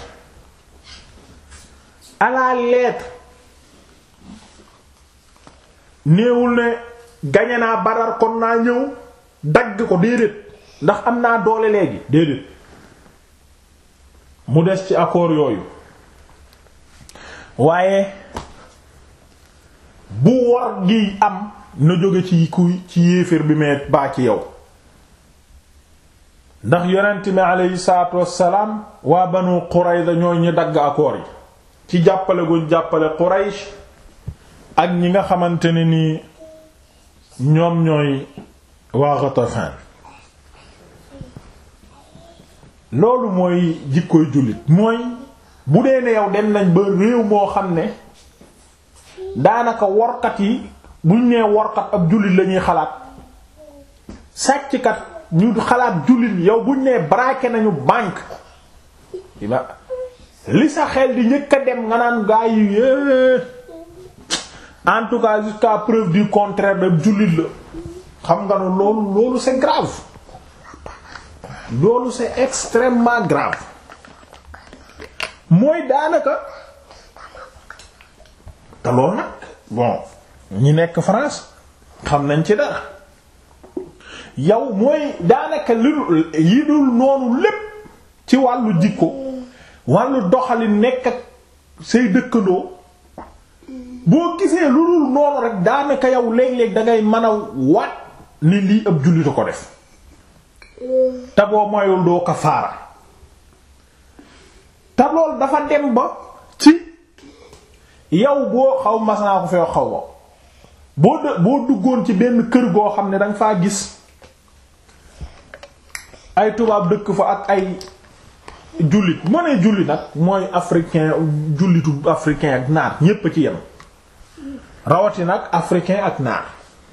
à la lettre néewul ne gañe naa Badar kon naa ñëw dagg ko déedéet ndax am naa doole léegi déedéet mu des ci accord yooyu waaye bu war gi am na jóge ci kuy ci yéeféer bi mee baa ci yow ndax yonent mi aleyhi salaatu wassalaam waa Banu Qurayza ñooy ñi dagg accord yi ci jàppale guñ jàppale Quraysh ak ñi nga xamante ne ni ñoom ñooy waa Ghatafan loolu mooy jikkoy jullit mooy bu dee ne yow dem nañ ba réew moo xam ne daanaka workat yi buñ nee workat ab jullit lañuy xalaat sàcckat ñu xalaat jullit yow buñ nee braqué nañu banque li sa xel di njëkk a dem nga naan gaa yi en tout cas jusqu'à preuve du contraire de jullit la xam nga ne loolu loolu c'est grave loolu c'est extrêmement grave mooy daanaka te loolu nag bon ñi nekk France xam nañ ci dara yow mooy daanaka li yi dul noonu lépp ci wàllu jikko wàllu doxalin nekk ak say dëkkandoo boo gisee lu dul noonu rek daanaka yow léeg-léeg dangay mën a waat ni lii ab jullit ko def te boo moyul doo kafaara te lool dafa dem ba ci yow boo xaw mas naa ko fee xaw ma boo de boo duggoon ci benn kër goo xam ne danga faa gis ay tubaab dëkk fa ak ay jullit moo ne jullit nag mooy africain jullitu africain ak naar ñépp a ci yem rawati nag africain ak naar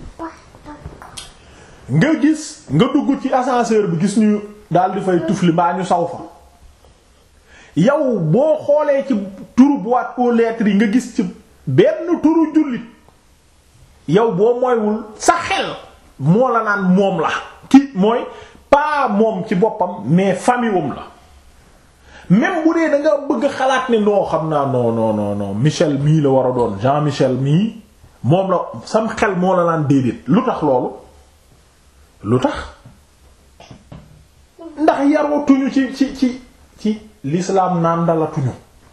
nga gis nga dugg ci ascenseur bi gis ñu daal di fay tufli mbaa ñu saw fa yow boo xoolee ci turu boîte aux lettres yi nga gis ci benn turu jullit yow boo mooywul sa xel moo la naan moom la ki mooy pas moom ci boppam mais famille wam la même bu dee da nga bëgg xalaat ne noo xam naa non non non non Michel mii la war a doon Jean Michel mii moom la sam xel moo la naan déedéet lu tax loolu lu tax ndax yarootuñu ci ci ci ci l'islam naan dalatuñu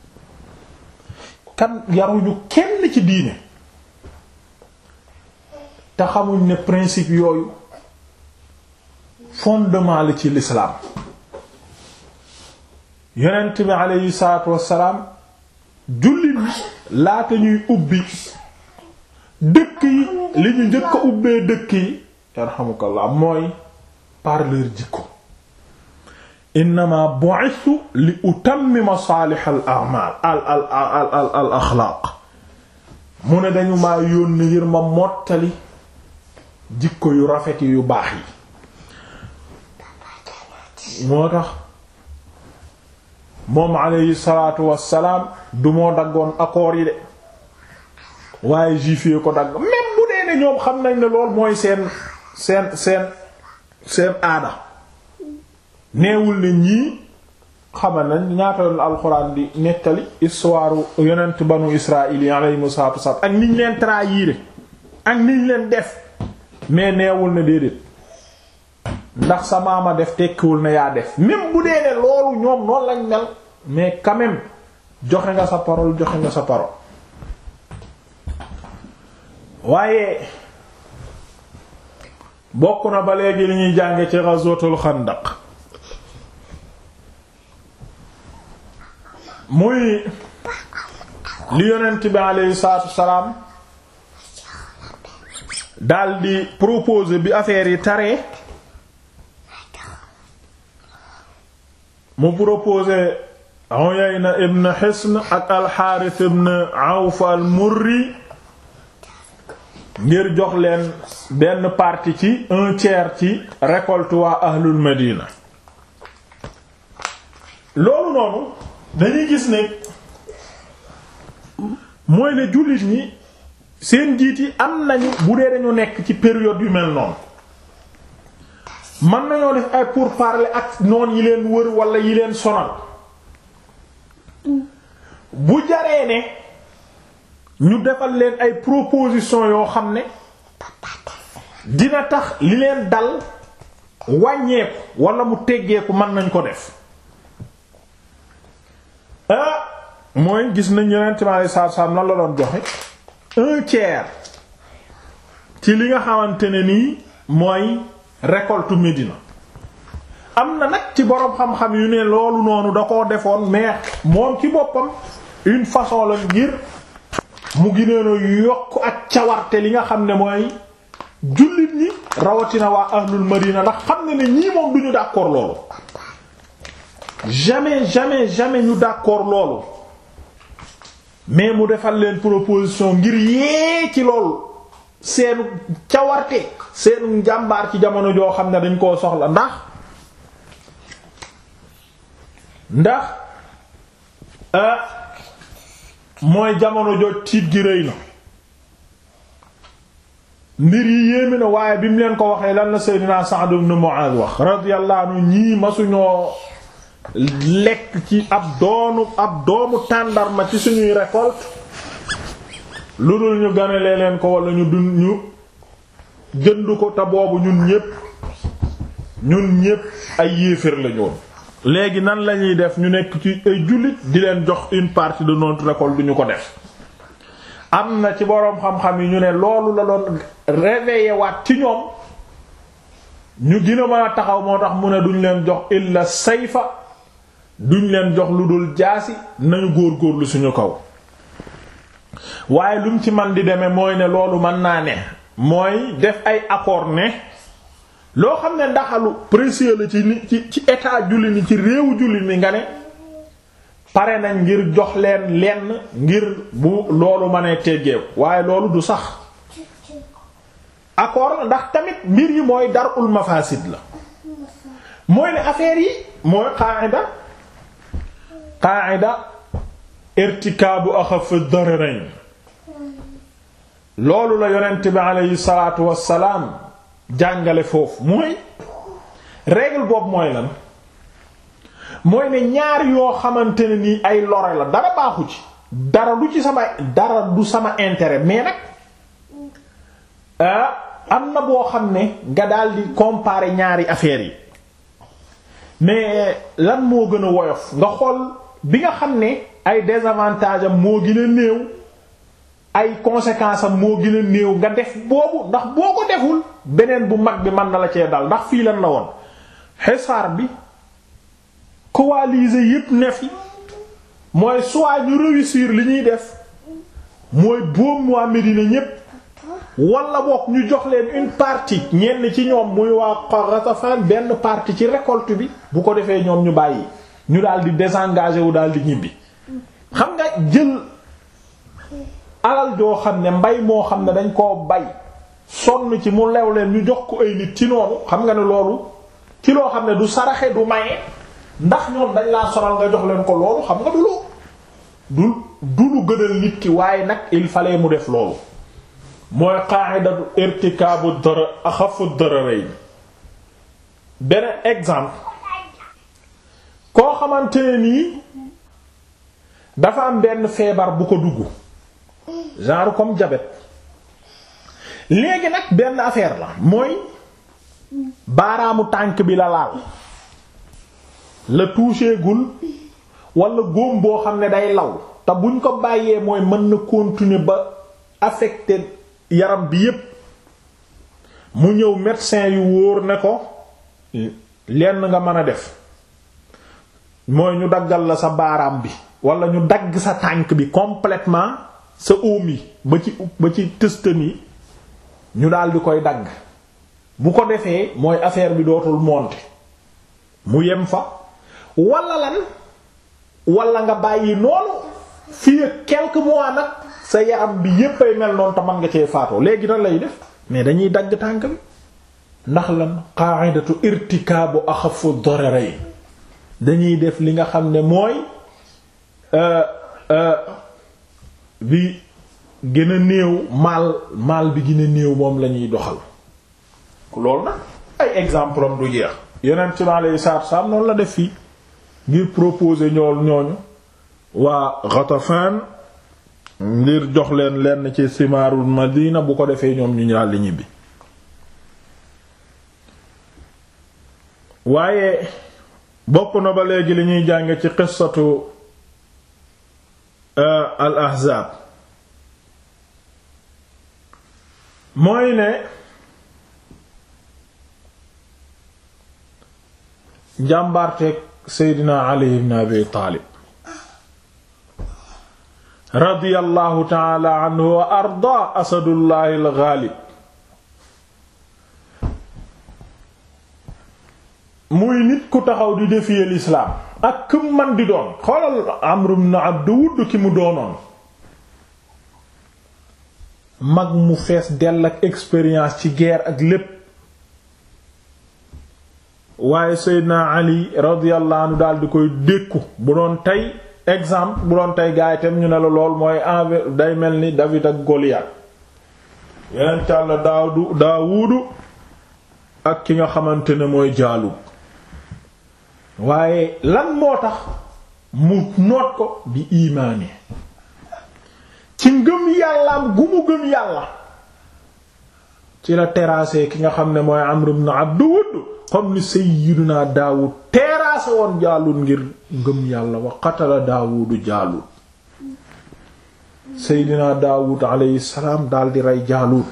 kan yaruñu kenn ci diine te xamuñ ne principe yooyu fondement la ci l'islam yonent bi aleyhi salaatu wassalaam jullit laata ñuy ubbi dëkk yi li ñu njëkk a ubbee dëkk yi yarhamukallah mooy par leur jikko innama bu'ithu li utammima saalih al a'mal al al al al al axlaaq mu ne dañu maa yónni ngir ma mottali jikko yu rafet yu baax yi moo tax moom alayhi salaatu wassalaam du moo daggoon accords yi de waaye juif yi ko dagg même bu dee ne ñoom xam nañ ne lool mooy seen seen seen seen aada neewul ne ñii xama nañ ñaata yoon alxuraan di nettali histoire yonent banu israil yi alayhimu salaatu wassalaam ak niñ leen trahir ak niñ leen def mais neewul ne déedéet ndax sa maama def tekkiwul ne yaa def même bu dee ne loolu ñoom noonu lañ mel mais quand même joxe nga sa parole joxe nga sa parole waaye bokk na ba léegi li ñuy jànge ci ghazwatul xandaq muy li yonent bi aleyhi salaatu wasalaam daldi proposer bi affaire yi taree mu proposé Uyayna ibn Hisn ak al-Harith ibn Awf al-Murri ngir jox leen benn partie ci un tiers ci récolte waa ahlul Madina loolu noonu dañuy gis ne mooy ne jullit ñi seen njiit yi am nañu bu dee dañu nekk ci période yu mel noonu mën nañoo def ay pourparlers ak noon yi leen wër wala yi leen sonal bu jaree ne ñu defal leen ay proposition yoo xam ne dina tax li leen dal wàññeeku wala mu teggeeku mën nañ ko def ah mooy gis nañ yeneen timaale saab-saab nan la doon joxe un tiers ci li nga xamante ne nii mooy récolte Médina am na nag ci boroom xam-xam yu ne loolu noonu da koo defoon mais moom ci boppam une façon la ngir mu gineeno yokk ak cawarte li nga xam ne mooy jullit ñi rawatina waa ahlul Madina ndax xam ne ne ñii moom duñu d'accord loolu jamais jamais jamais ñu d'accord loolu mais mu defal leen proposition ngir yee ci loolu seenu cawarte seenu njàmbaar ci jamono joo xam ne dañ koo soxla ndax ndax mooy jamono joo tiit gi rëy na mbir yi yéemi na waaye bi mu leen ko waxee lan la Seydina Sa'd ibn Mu'adh wax radiyallahu anhu ñii masuñoo lekk ci ab doonu ab doomu tàndarma ci suñuy récolte lu dul ñu ganelee leen ko wala ñu dun ñu jënd ko te boobu ñun ñépp ñun ñépp ay yéeféer lañu woon léegi nan lañuy def ñu nekk ci ay jullit di leen jox une partie de notre récolte duñu ko def am na ci boroom xam-xam yi ñu ne loolu la doon réveiller waat ci ñoom ñu gën a mën a taxaw moo tax mu ne duñ leen jox illa sayfa duñ leen jox lu dul jaasi nañu góor-góorlu suñu kaw waaye lu mu ci man di demee mooy ne loolu mën naa ne mooy def ay accord ne loo xam ne ndaxalu précieux la ci ni ci ci état julli ni ci réewu julli ni nga ne pare nañ ngir jox leen lenn ngir bu loolu mënee teggeeku waaye loolu du sax accord ndax tamit mbir yi mooy darul mafasid la mooy ne affaire yi mooy qaida qaida irtikaabu axaf ad-dararayn loolu la yonent bi aleyhi salaatu wassalaam jàngale foofu mooy règle boobu mooy lan mooy ne ñaar yoo xamante ne nii ay lore la dara baaxu ci dara du ci sama dara du sama intérêt mais nag am na boo xam ne nga daal di comparer ñaari affaires yi mais lan moo gën a woyof nga xool bi nga xam ne ay désavantages am moo gën a néew ay conséquences am moo gën a néew nga def boobu ndax boo ko deful beneen bu mag bi mën na la cee dal ndax fii lan la woon xesaar bi coalisé yépp ne fi mooy soit ñu réussir li ñuy def mooy boom waa Médina ñépp wala boog ñu jox leen une partie ñenn ci ñoom muy waa Ghatafan benn partie ci récolte bi bu ko defee ñoom ñu bàyyi ñu daal di désengager wu daal di ñibbi xam nga jël alal joo xam ne mbay moo xam ne dañ koo bay sonn ci mu lew leen ñu jox ko ay nit ci noonu xam nga ne loolu ci loo xam ne du saraxe du maye ndax ñoom dañ laa sonal nga jox leen ko loolu xam nga du lu du du lu gënal nit ki waaye nag il fallait mu def loolu mooy qa'idatu irtikaabu dara axafu dararayn beneen exemple koo xamante ne nii dafa am benn feebar bu ko dugg genre comme diabète léegi nag benn affaire la mooy baaraamu tànk bi la laal la touché gul wala góom boo xam ne day law te buñ ko bàyyee mooy mën na continuer ba affecté yaram bi yépp mu ñëw médecin yu wóor ne ko lenn nga mën a def mooy ñu daggal la sa baaraam bi wala ñu dagg sa tànk bi complètement sa oom yi ba ci ba ci tëstan yi ñu daal di koy dagg bu ko defee mooy affaire bi dootul monter mu yem fa wala lan wala nga bàyyi noonu fii ak quelques mois nag sa yaram bi yépp ay mel noonu te man nga cee faatoo léegi nan lay def mais dañuy dagg tànk bi ndax lan qa'idatu irtikaabu axafu dararayn dañuy def li nga xam ne mooy bi gën a néew maal maal bi gën a néew moom la ñuy doxal loolu nag ay exemple am du jeex yeneen ci ma lay saat saam noonu la def fii ngir proposer ñool ñooñu waa Ghatafan ngir jox leen lenn ci simaarul Madina bu ko defee ñoom ñu ñaar li ñibbi waaye bokk na ba léegi li ñuy jàng ci qissatu al ahzaab mooy ne njàmbaarteeg seydina ali ibn abi taalib radiyallahu taala anhu wa arda asadullahi al ghalib muy nit ku taxaw di défier l'islam ak këm man di doon xoolal Amr ibn Abd Wudd ki mu doonoon mag mu fees dell ak expérience ci guerre ak lépp waaye Seydina Ali radiyallahu anhu daal di koy dékku bu doon tey exemple bu doon tey gaay tam ñu ne la lool mooy envers day mel ni David ak Goliath yeneen càll daawdu Daawudu ak ki nga xamante ne mooy Jaalub waaye lan moo tax mu noot ko bi imaani ci ngëm yàllaam gu mu gëm yàlla ci la terrassé ki nga xam ne mooy Amr ibn Abd Wudd comme ni sayyiduna Daawud terrassé woon Jaalut ngir ngëm yàlla wa qatala Daawudu Jaalut sayyidina Daawud alayhi salaam daal di rey Jaalut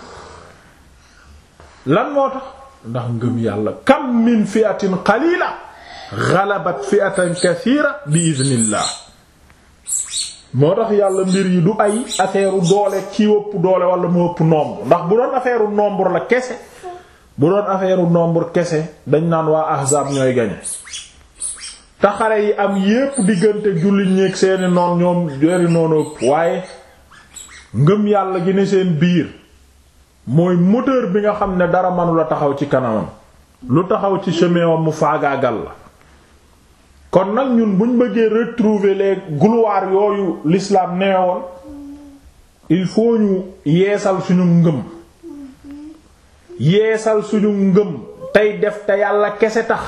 lan moo tax ndax ngëm yàlla kam min fi'atin qalila ghalabat fi'atan kathira bi idhnillah moo tax yàlla mbir yi du ay affaire doole ci ëpp doole wala mu ëpp nombre ndax bu doon affaire nombre la kese bu doon affaire nombre kese dañ naan waa ahzaab ñooy gañe te xare yi am yépp diggante jullit ñeek seeni noon ñoom jori noonu ëpp waaye ngëm yàlla gi ne seen biir mooy moteur bi nga xam ne dara manula taxaw ci kanamam lu taxaw ci chemin wam mu faagaagal la kon nag ñun buñ bëggee retrouver les gloires yooyu l'islam neewoon il faut ñu yeesal suñu ngëm yeesal suñu ngëm tey def te yàlla kese tax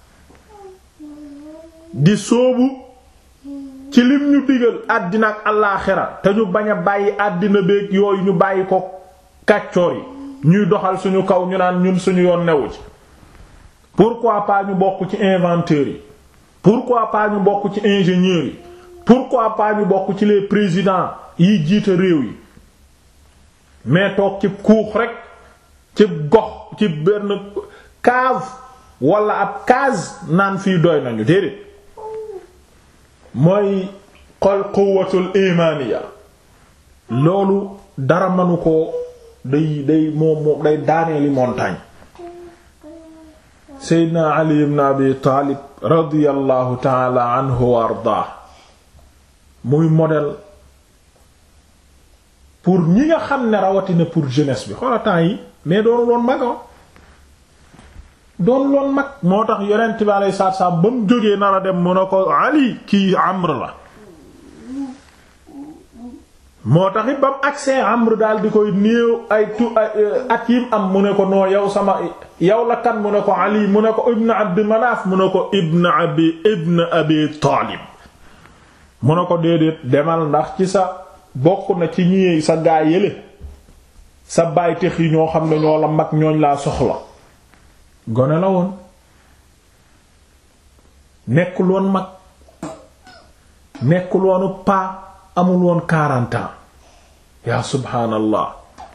di sóobu ci lim ñu digal àddina ak allaaxira te ñu bañ a bàyyi àddina beeg yooyu ñu bàyyi ko kàccoor yi ñuy doxal suñu kaw ñu naan ñun suñu yoon newu ci pourquoi pas ñu bokk ci inventeurs yi pourquoi pas ñu bokk ci ingénieurs yi pourquoi pas ñu bokk ci les présidents yi jiite réew yi mais toog ci kuux rek ci gox ci benn cave wala ab case naan fii doy nañu déedéet mooy xol quwwatul imaniya loolu dara manu ko day day moom moom day daaneeli montagne seydna ali ibn abi taalib radiyallahu taala anhu wa ardaa muy modèle pour ñi nga xam ne rawatina pour jeunesse bi xoola temps yi mais doonu loon mag doon loon mag moo tax yonent bi alayhi salaatu salaam ba mu jógee nar a dem mu ne ko ali kii amr la moo tax it ba mu agsee amr daal di koy néew ay tu at yim am mu ne ko noo yow sama yow la kan mu ne ko ali mu ne ko ibn abd manaaf mu ne ko ibn abi ibn abi taalib mu ne ko déedéet demal ndax ci sa bokk na ci ñi sa gaa yële sa bàytex yi ñoo xam ne ñoo la mag ñooñ laa soxla gone la woon nekkul woon mag nekkul woonu paa amul woon quarante ans yaa subhaanallah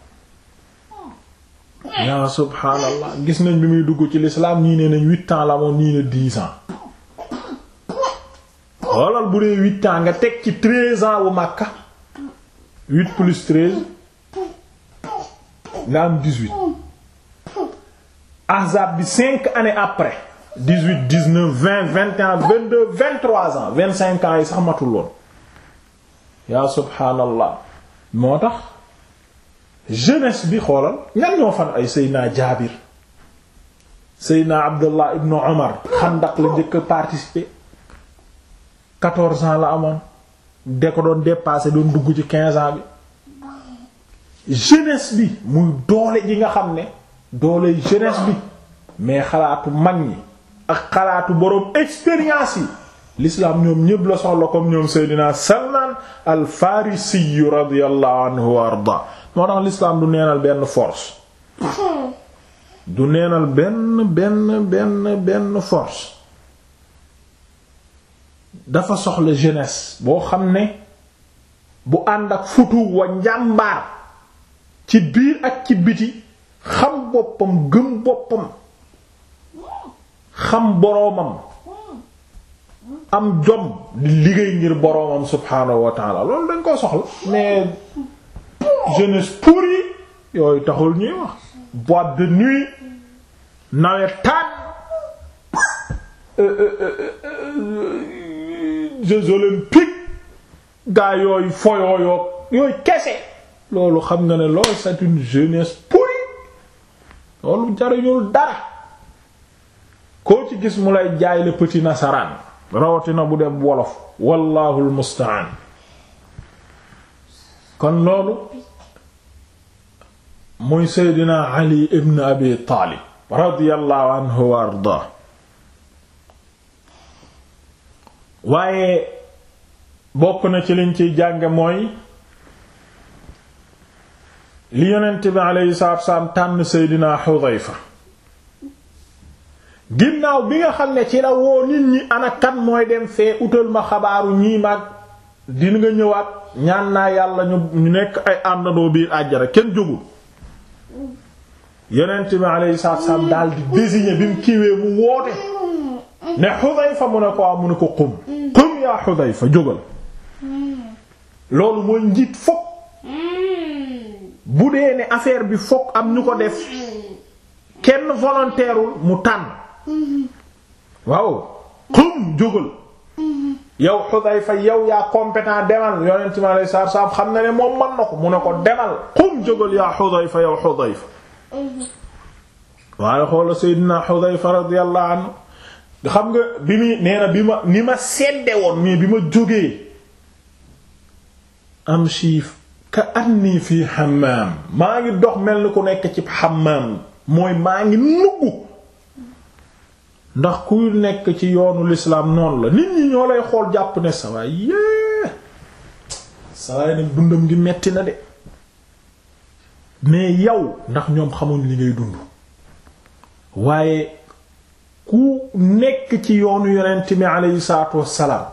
yaa subhaanallah gis nañ bi muy dugg ci l'islam ñii ne nañ huit ans la moom ñii ne dix ans xoolal bu dee huit ans nga teg ci treize ans wu Makka huit plus treize nga am dix-huit Ahzab bi cinq années après dix-huit dix-neuf vingt vingt et un vingt-deux vingt-trois ans vingt-cinq ans yi sax matul woon yaa subhaanallah moo tax jeunesse bi xoolal ñan ñoo fan ay Seydina Jaabir Seydina Abdullah ibnu Omar xandak la njëkk a participer quatorze ans la amoon de ko doon dépasser doon dugg ci quinze ans bi jeunesse bi muy doole ji nga xam ne doole jeunesse bi mais xalaatu mag ñi ak xalaatu boroom expérience yi l'islam ñoom ñépp la soxla comme ñoom Seydina Salman al Farisi radiyallahu anhu wa arda moo tax l'islam du neenal benn force du neenal benn benn benn benn force dafa soxla jeunesse boo xam ne bu ànd ak futu wa njàmbaar ci biir ak ci biti xam boppam gëm boppam xam boroomam am jom di liggéey ngir boroomam subhaanahu wa taala loolu dañ koo soxla mais jeunesse pourrie yooyu taxul ñuy wax boîte de nuit nawetaan Jeux olympiques gaa yooyu foyooyoog yooyu kese loolu xam nga ne loolu c'est une jeunesse pourrie loolu jariñul dara koo ci gis mu lay jaay le petit nasaraan rawatina bu dem wolof wallahu almustaan kon loolu muy seydina ali ibn abi taalib radiyallahu anhu wa ardaa waaye bokk na ci liñ ciy jànge mooy li yonent bi alayhi salaatu wasalaam tànn seydina xudayfa ginnaaw bi nga xam ne ci la woo nit ñi ana kan mooy dem fee utal ma xabaaru ñii mag dina nga ñëwaat ñaan naa yàlla ñu ñu nekk ay àndandoo biir àjjara kenn jógul yonent bi alayhi salaatu wasalaam daal di désigner bi mu kiiwee mu woote ne Xudayfa mu ne ko am mu ne ko qum qum yaa Xudayfa jógal loolu mooy njiit fokk bu dee ne affaire bi fokk am ñu ko def kenn volontairewul mu tànn waaw qum jógal yow Xudayfa yow yaa compétent demal yonent mi alayhi salaatu salaam xam na ne moom mën na ko mu ne ko demal qum jógal yaa Xudayfa yow Xudayfa waaye xoola Seydina Xudayfa radiyallahu anhu xam nga bi muy nee na bi ma ni ma sedde woon mais bi ma jógee am siif ka anni fii hammam maa ngi dox mel ni ku nekk ci hammam mooy maa ngi nuggu ndax kuy nekk ci yoonu lislaam noonu la nit ñi ñoo lay xool jàpp ne sawaay yée sawaay nag dundam gi metti na de mais yow ndax ñoom xamuñ li ngay dund waaye ku nekk ci yoonu yonent mi aleyhi salaatu wassalaam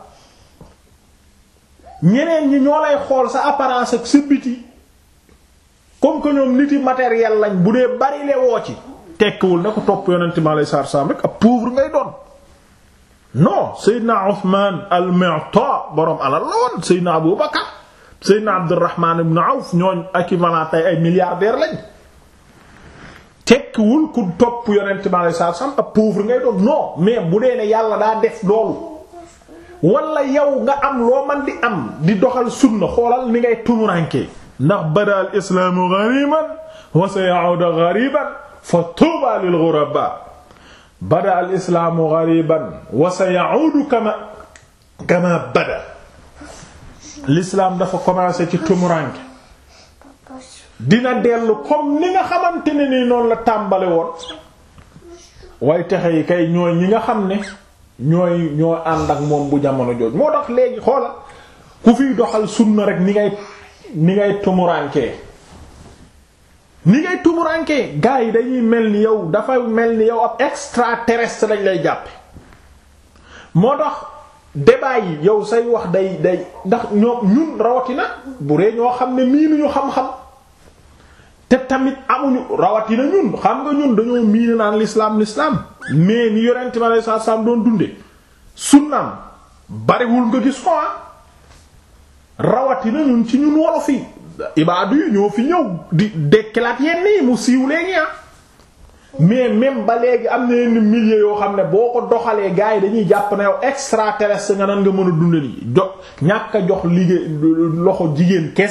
ñeneen ñi ñoo lay xool sa apparence ak sa biti comme que ñoom niti matériel lañ bu dee bari le woo ci tekkiwul ne ko topp yonent mi aleyhi salaatu wassalaam rek ab pauvre ngay doon non Seydina Uthman al-Mu'ta boroom alal la woon Seydina Abu Bakar Seydina Abdurrahman ibn Awf ñooñ équivalent tey ay milliardaires lañ tekkiwul ku topp yonent bi alei satu salam ab pauvre ngay doon non mais bu dee ne yàlla daa def loolu wala yow nga am loo man di am di doxal sunna xoolal ni ngay tumurankee ndax bada al islaamu ghariban wa sayaudu ghariban fa tuuba lil ghuraba bada al islaamu ghariban wa sayaudu kama kama bada l'islam dafa commencé ci tumuranke dina dellu comme ni nga xamante ne ni noonu la tàmbale woon way texe yi kay ñooy ñi nga xam ne ñooy ñoo ànd ak moom bu jamono jooj moo tax léegi xoola ku fiy doxal sunna rek ni ngay ni ngay tumurankee ni ngay tumurankee gars yi dañuy mel ni yow dafa mel ni yow ab extraterrestre lañ lay jàppe moo tax débat yi yow say wax day day ndax ñoom ñun rawatina bu dee ñoo xam ne miinuñu xam-xam te tamit amuñu rawatina ñun xam nga ñun dañoo miine naan l'islam l'islam mais ni yorente mi alei satu salaam doon dunde sunnaam bariwul nga gis ko rawatina ñun ci ñun wolof yi ibaadu yi ñoo fi ñëw di dekkilaat yenn yi mu siiw léegi ah mais même ba léegi am na yenn milieu yoo xam ne boo ko doxalee gars yi dañuy jàpp na yow extraterrestre nga nan nga mën a dunde lii jox ñàkk a jox liggéey loxo jigéen kese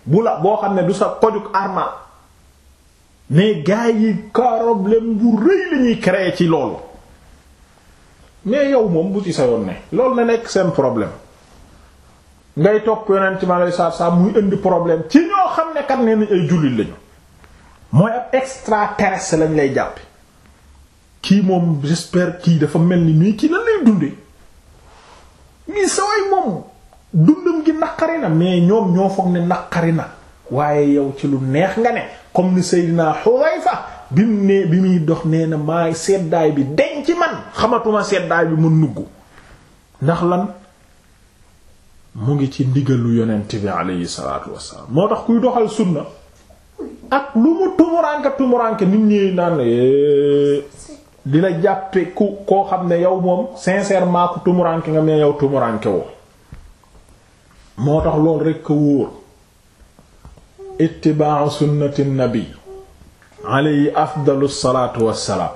bu la boo xam ne du sa kojug armal mais gars yi problème bu rëy la ñuy créer ci loolu mais yow moom bu ci sa yoon ne loolu na nekk seen problème ngay topp yonent mi alei satu salaam muy indi problème ci ñoo xam ne kat nee nañ ay jullit lañu mooy ab extraterrestre lañ lay jàppe kii moom j'espère kii dafa mel ni nii kii lan lay dunde mii saway moom dundam gi naqari na mais ñoom ñoo foog ne naqari na waaye yow ci lu neex nga ne comme ni Seydina Xudayfa bi mu ne bi muy dox nee na maa seddaay bi deñ ci man xamatuma seddaay bi mu nugg ndax lan mu ngi ci ndigalu yonent bi aleyhi salaatu wassalaam moo tax kuy doxal sunna ak lu mu tumuranke tumuranke nit ñi naan di la jàppe ku koo xam ne yow moom sincèrement ku tumuranke nga mais yow tumuranke woo moo tax loolu rekk a wóor ittiba'u sunnati nabi alayhi afdalu salaatu wassalaam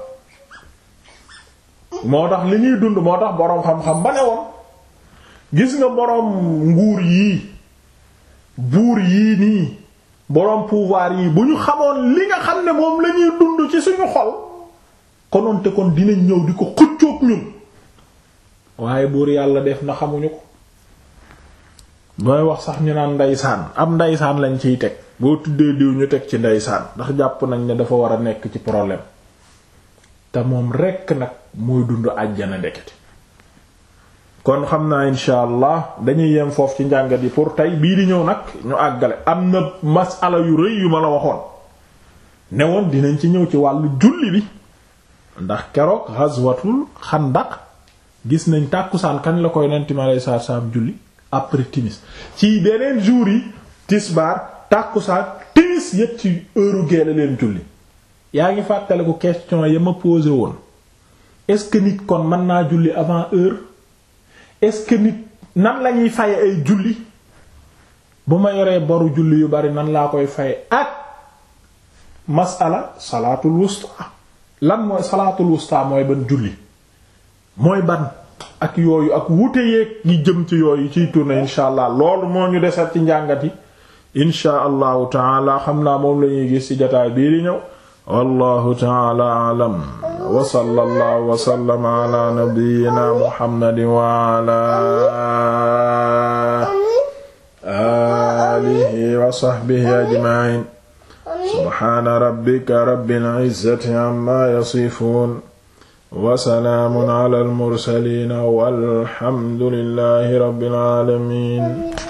moo tax li ñuy dund moo tax boroom xam-xam ba ne woon gis nga boroom nguur yii buur yii nii boroom pouvoir yii bu ñu xamoon li nga xam ne moom lañuy dund ci suñu xol konoon te kon dinañ ñëw di ko xëccoog ñun waaye buur yàlla def na xamuñu ko booy wax sax ñu naan ndeysaan am ndeysaan lañ ciy teg boo tuddee diw ñu teg ci ndeysaan ndax jàpp nañ ne dafa war a nekk ci problème te moom rekk nag mooy dund àjjana ndekete kon xam naa insha allah dañuy yem foofu ci njàngat yi pour tey bii di ñëw nag ñu àggale am na masala yu rëy yu ma la waxoon ne woon dinañ ci ñëw ci wàllu julli bi ndax keroog ghazwatul xandaq gis nañ tàkkusaan kañ la koy nenti ma lay saar saam julli après timis ci beneen jour yi tisbaar tàkkusaan timis yépp ci heure geela leen julli yaa ngi fàttaliku question ya ma posé woon est-ce que nit kon mën naa julli avant heure est-ce que nit nan lañuy faye ay julli bu ma yoree boru julli yu bari nan laa koy faye ak masala salaatul wusta lan mooy salaatul wusta mooy ban julli mooy ban ak yooyu ak wute yeeg yi jëm ci yooyu ciy tourné insha allah loolu moo ñu desat ci njàngat yi insha allahu taala xam naa moom lañuy gis ci jotaay bii di ñëw wallahu taala alam wa sallallahu wa sallama ala nabiyyina muhammadin wa ala alihi wa sahbihi ajma'in subhana rabbika rabbil izzati amma yasifun wa salaamun ala al mursaliin walhamdulillahi rabbil aalamiin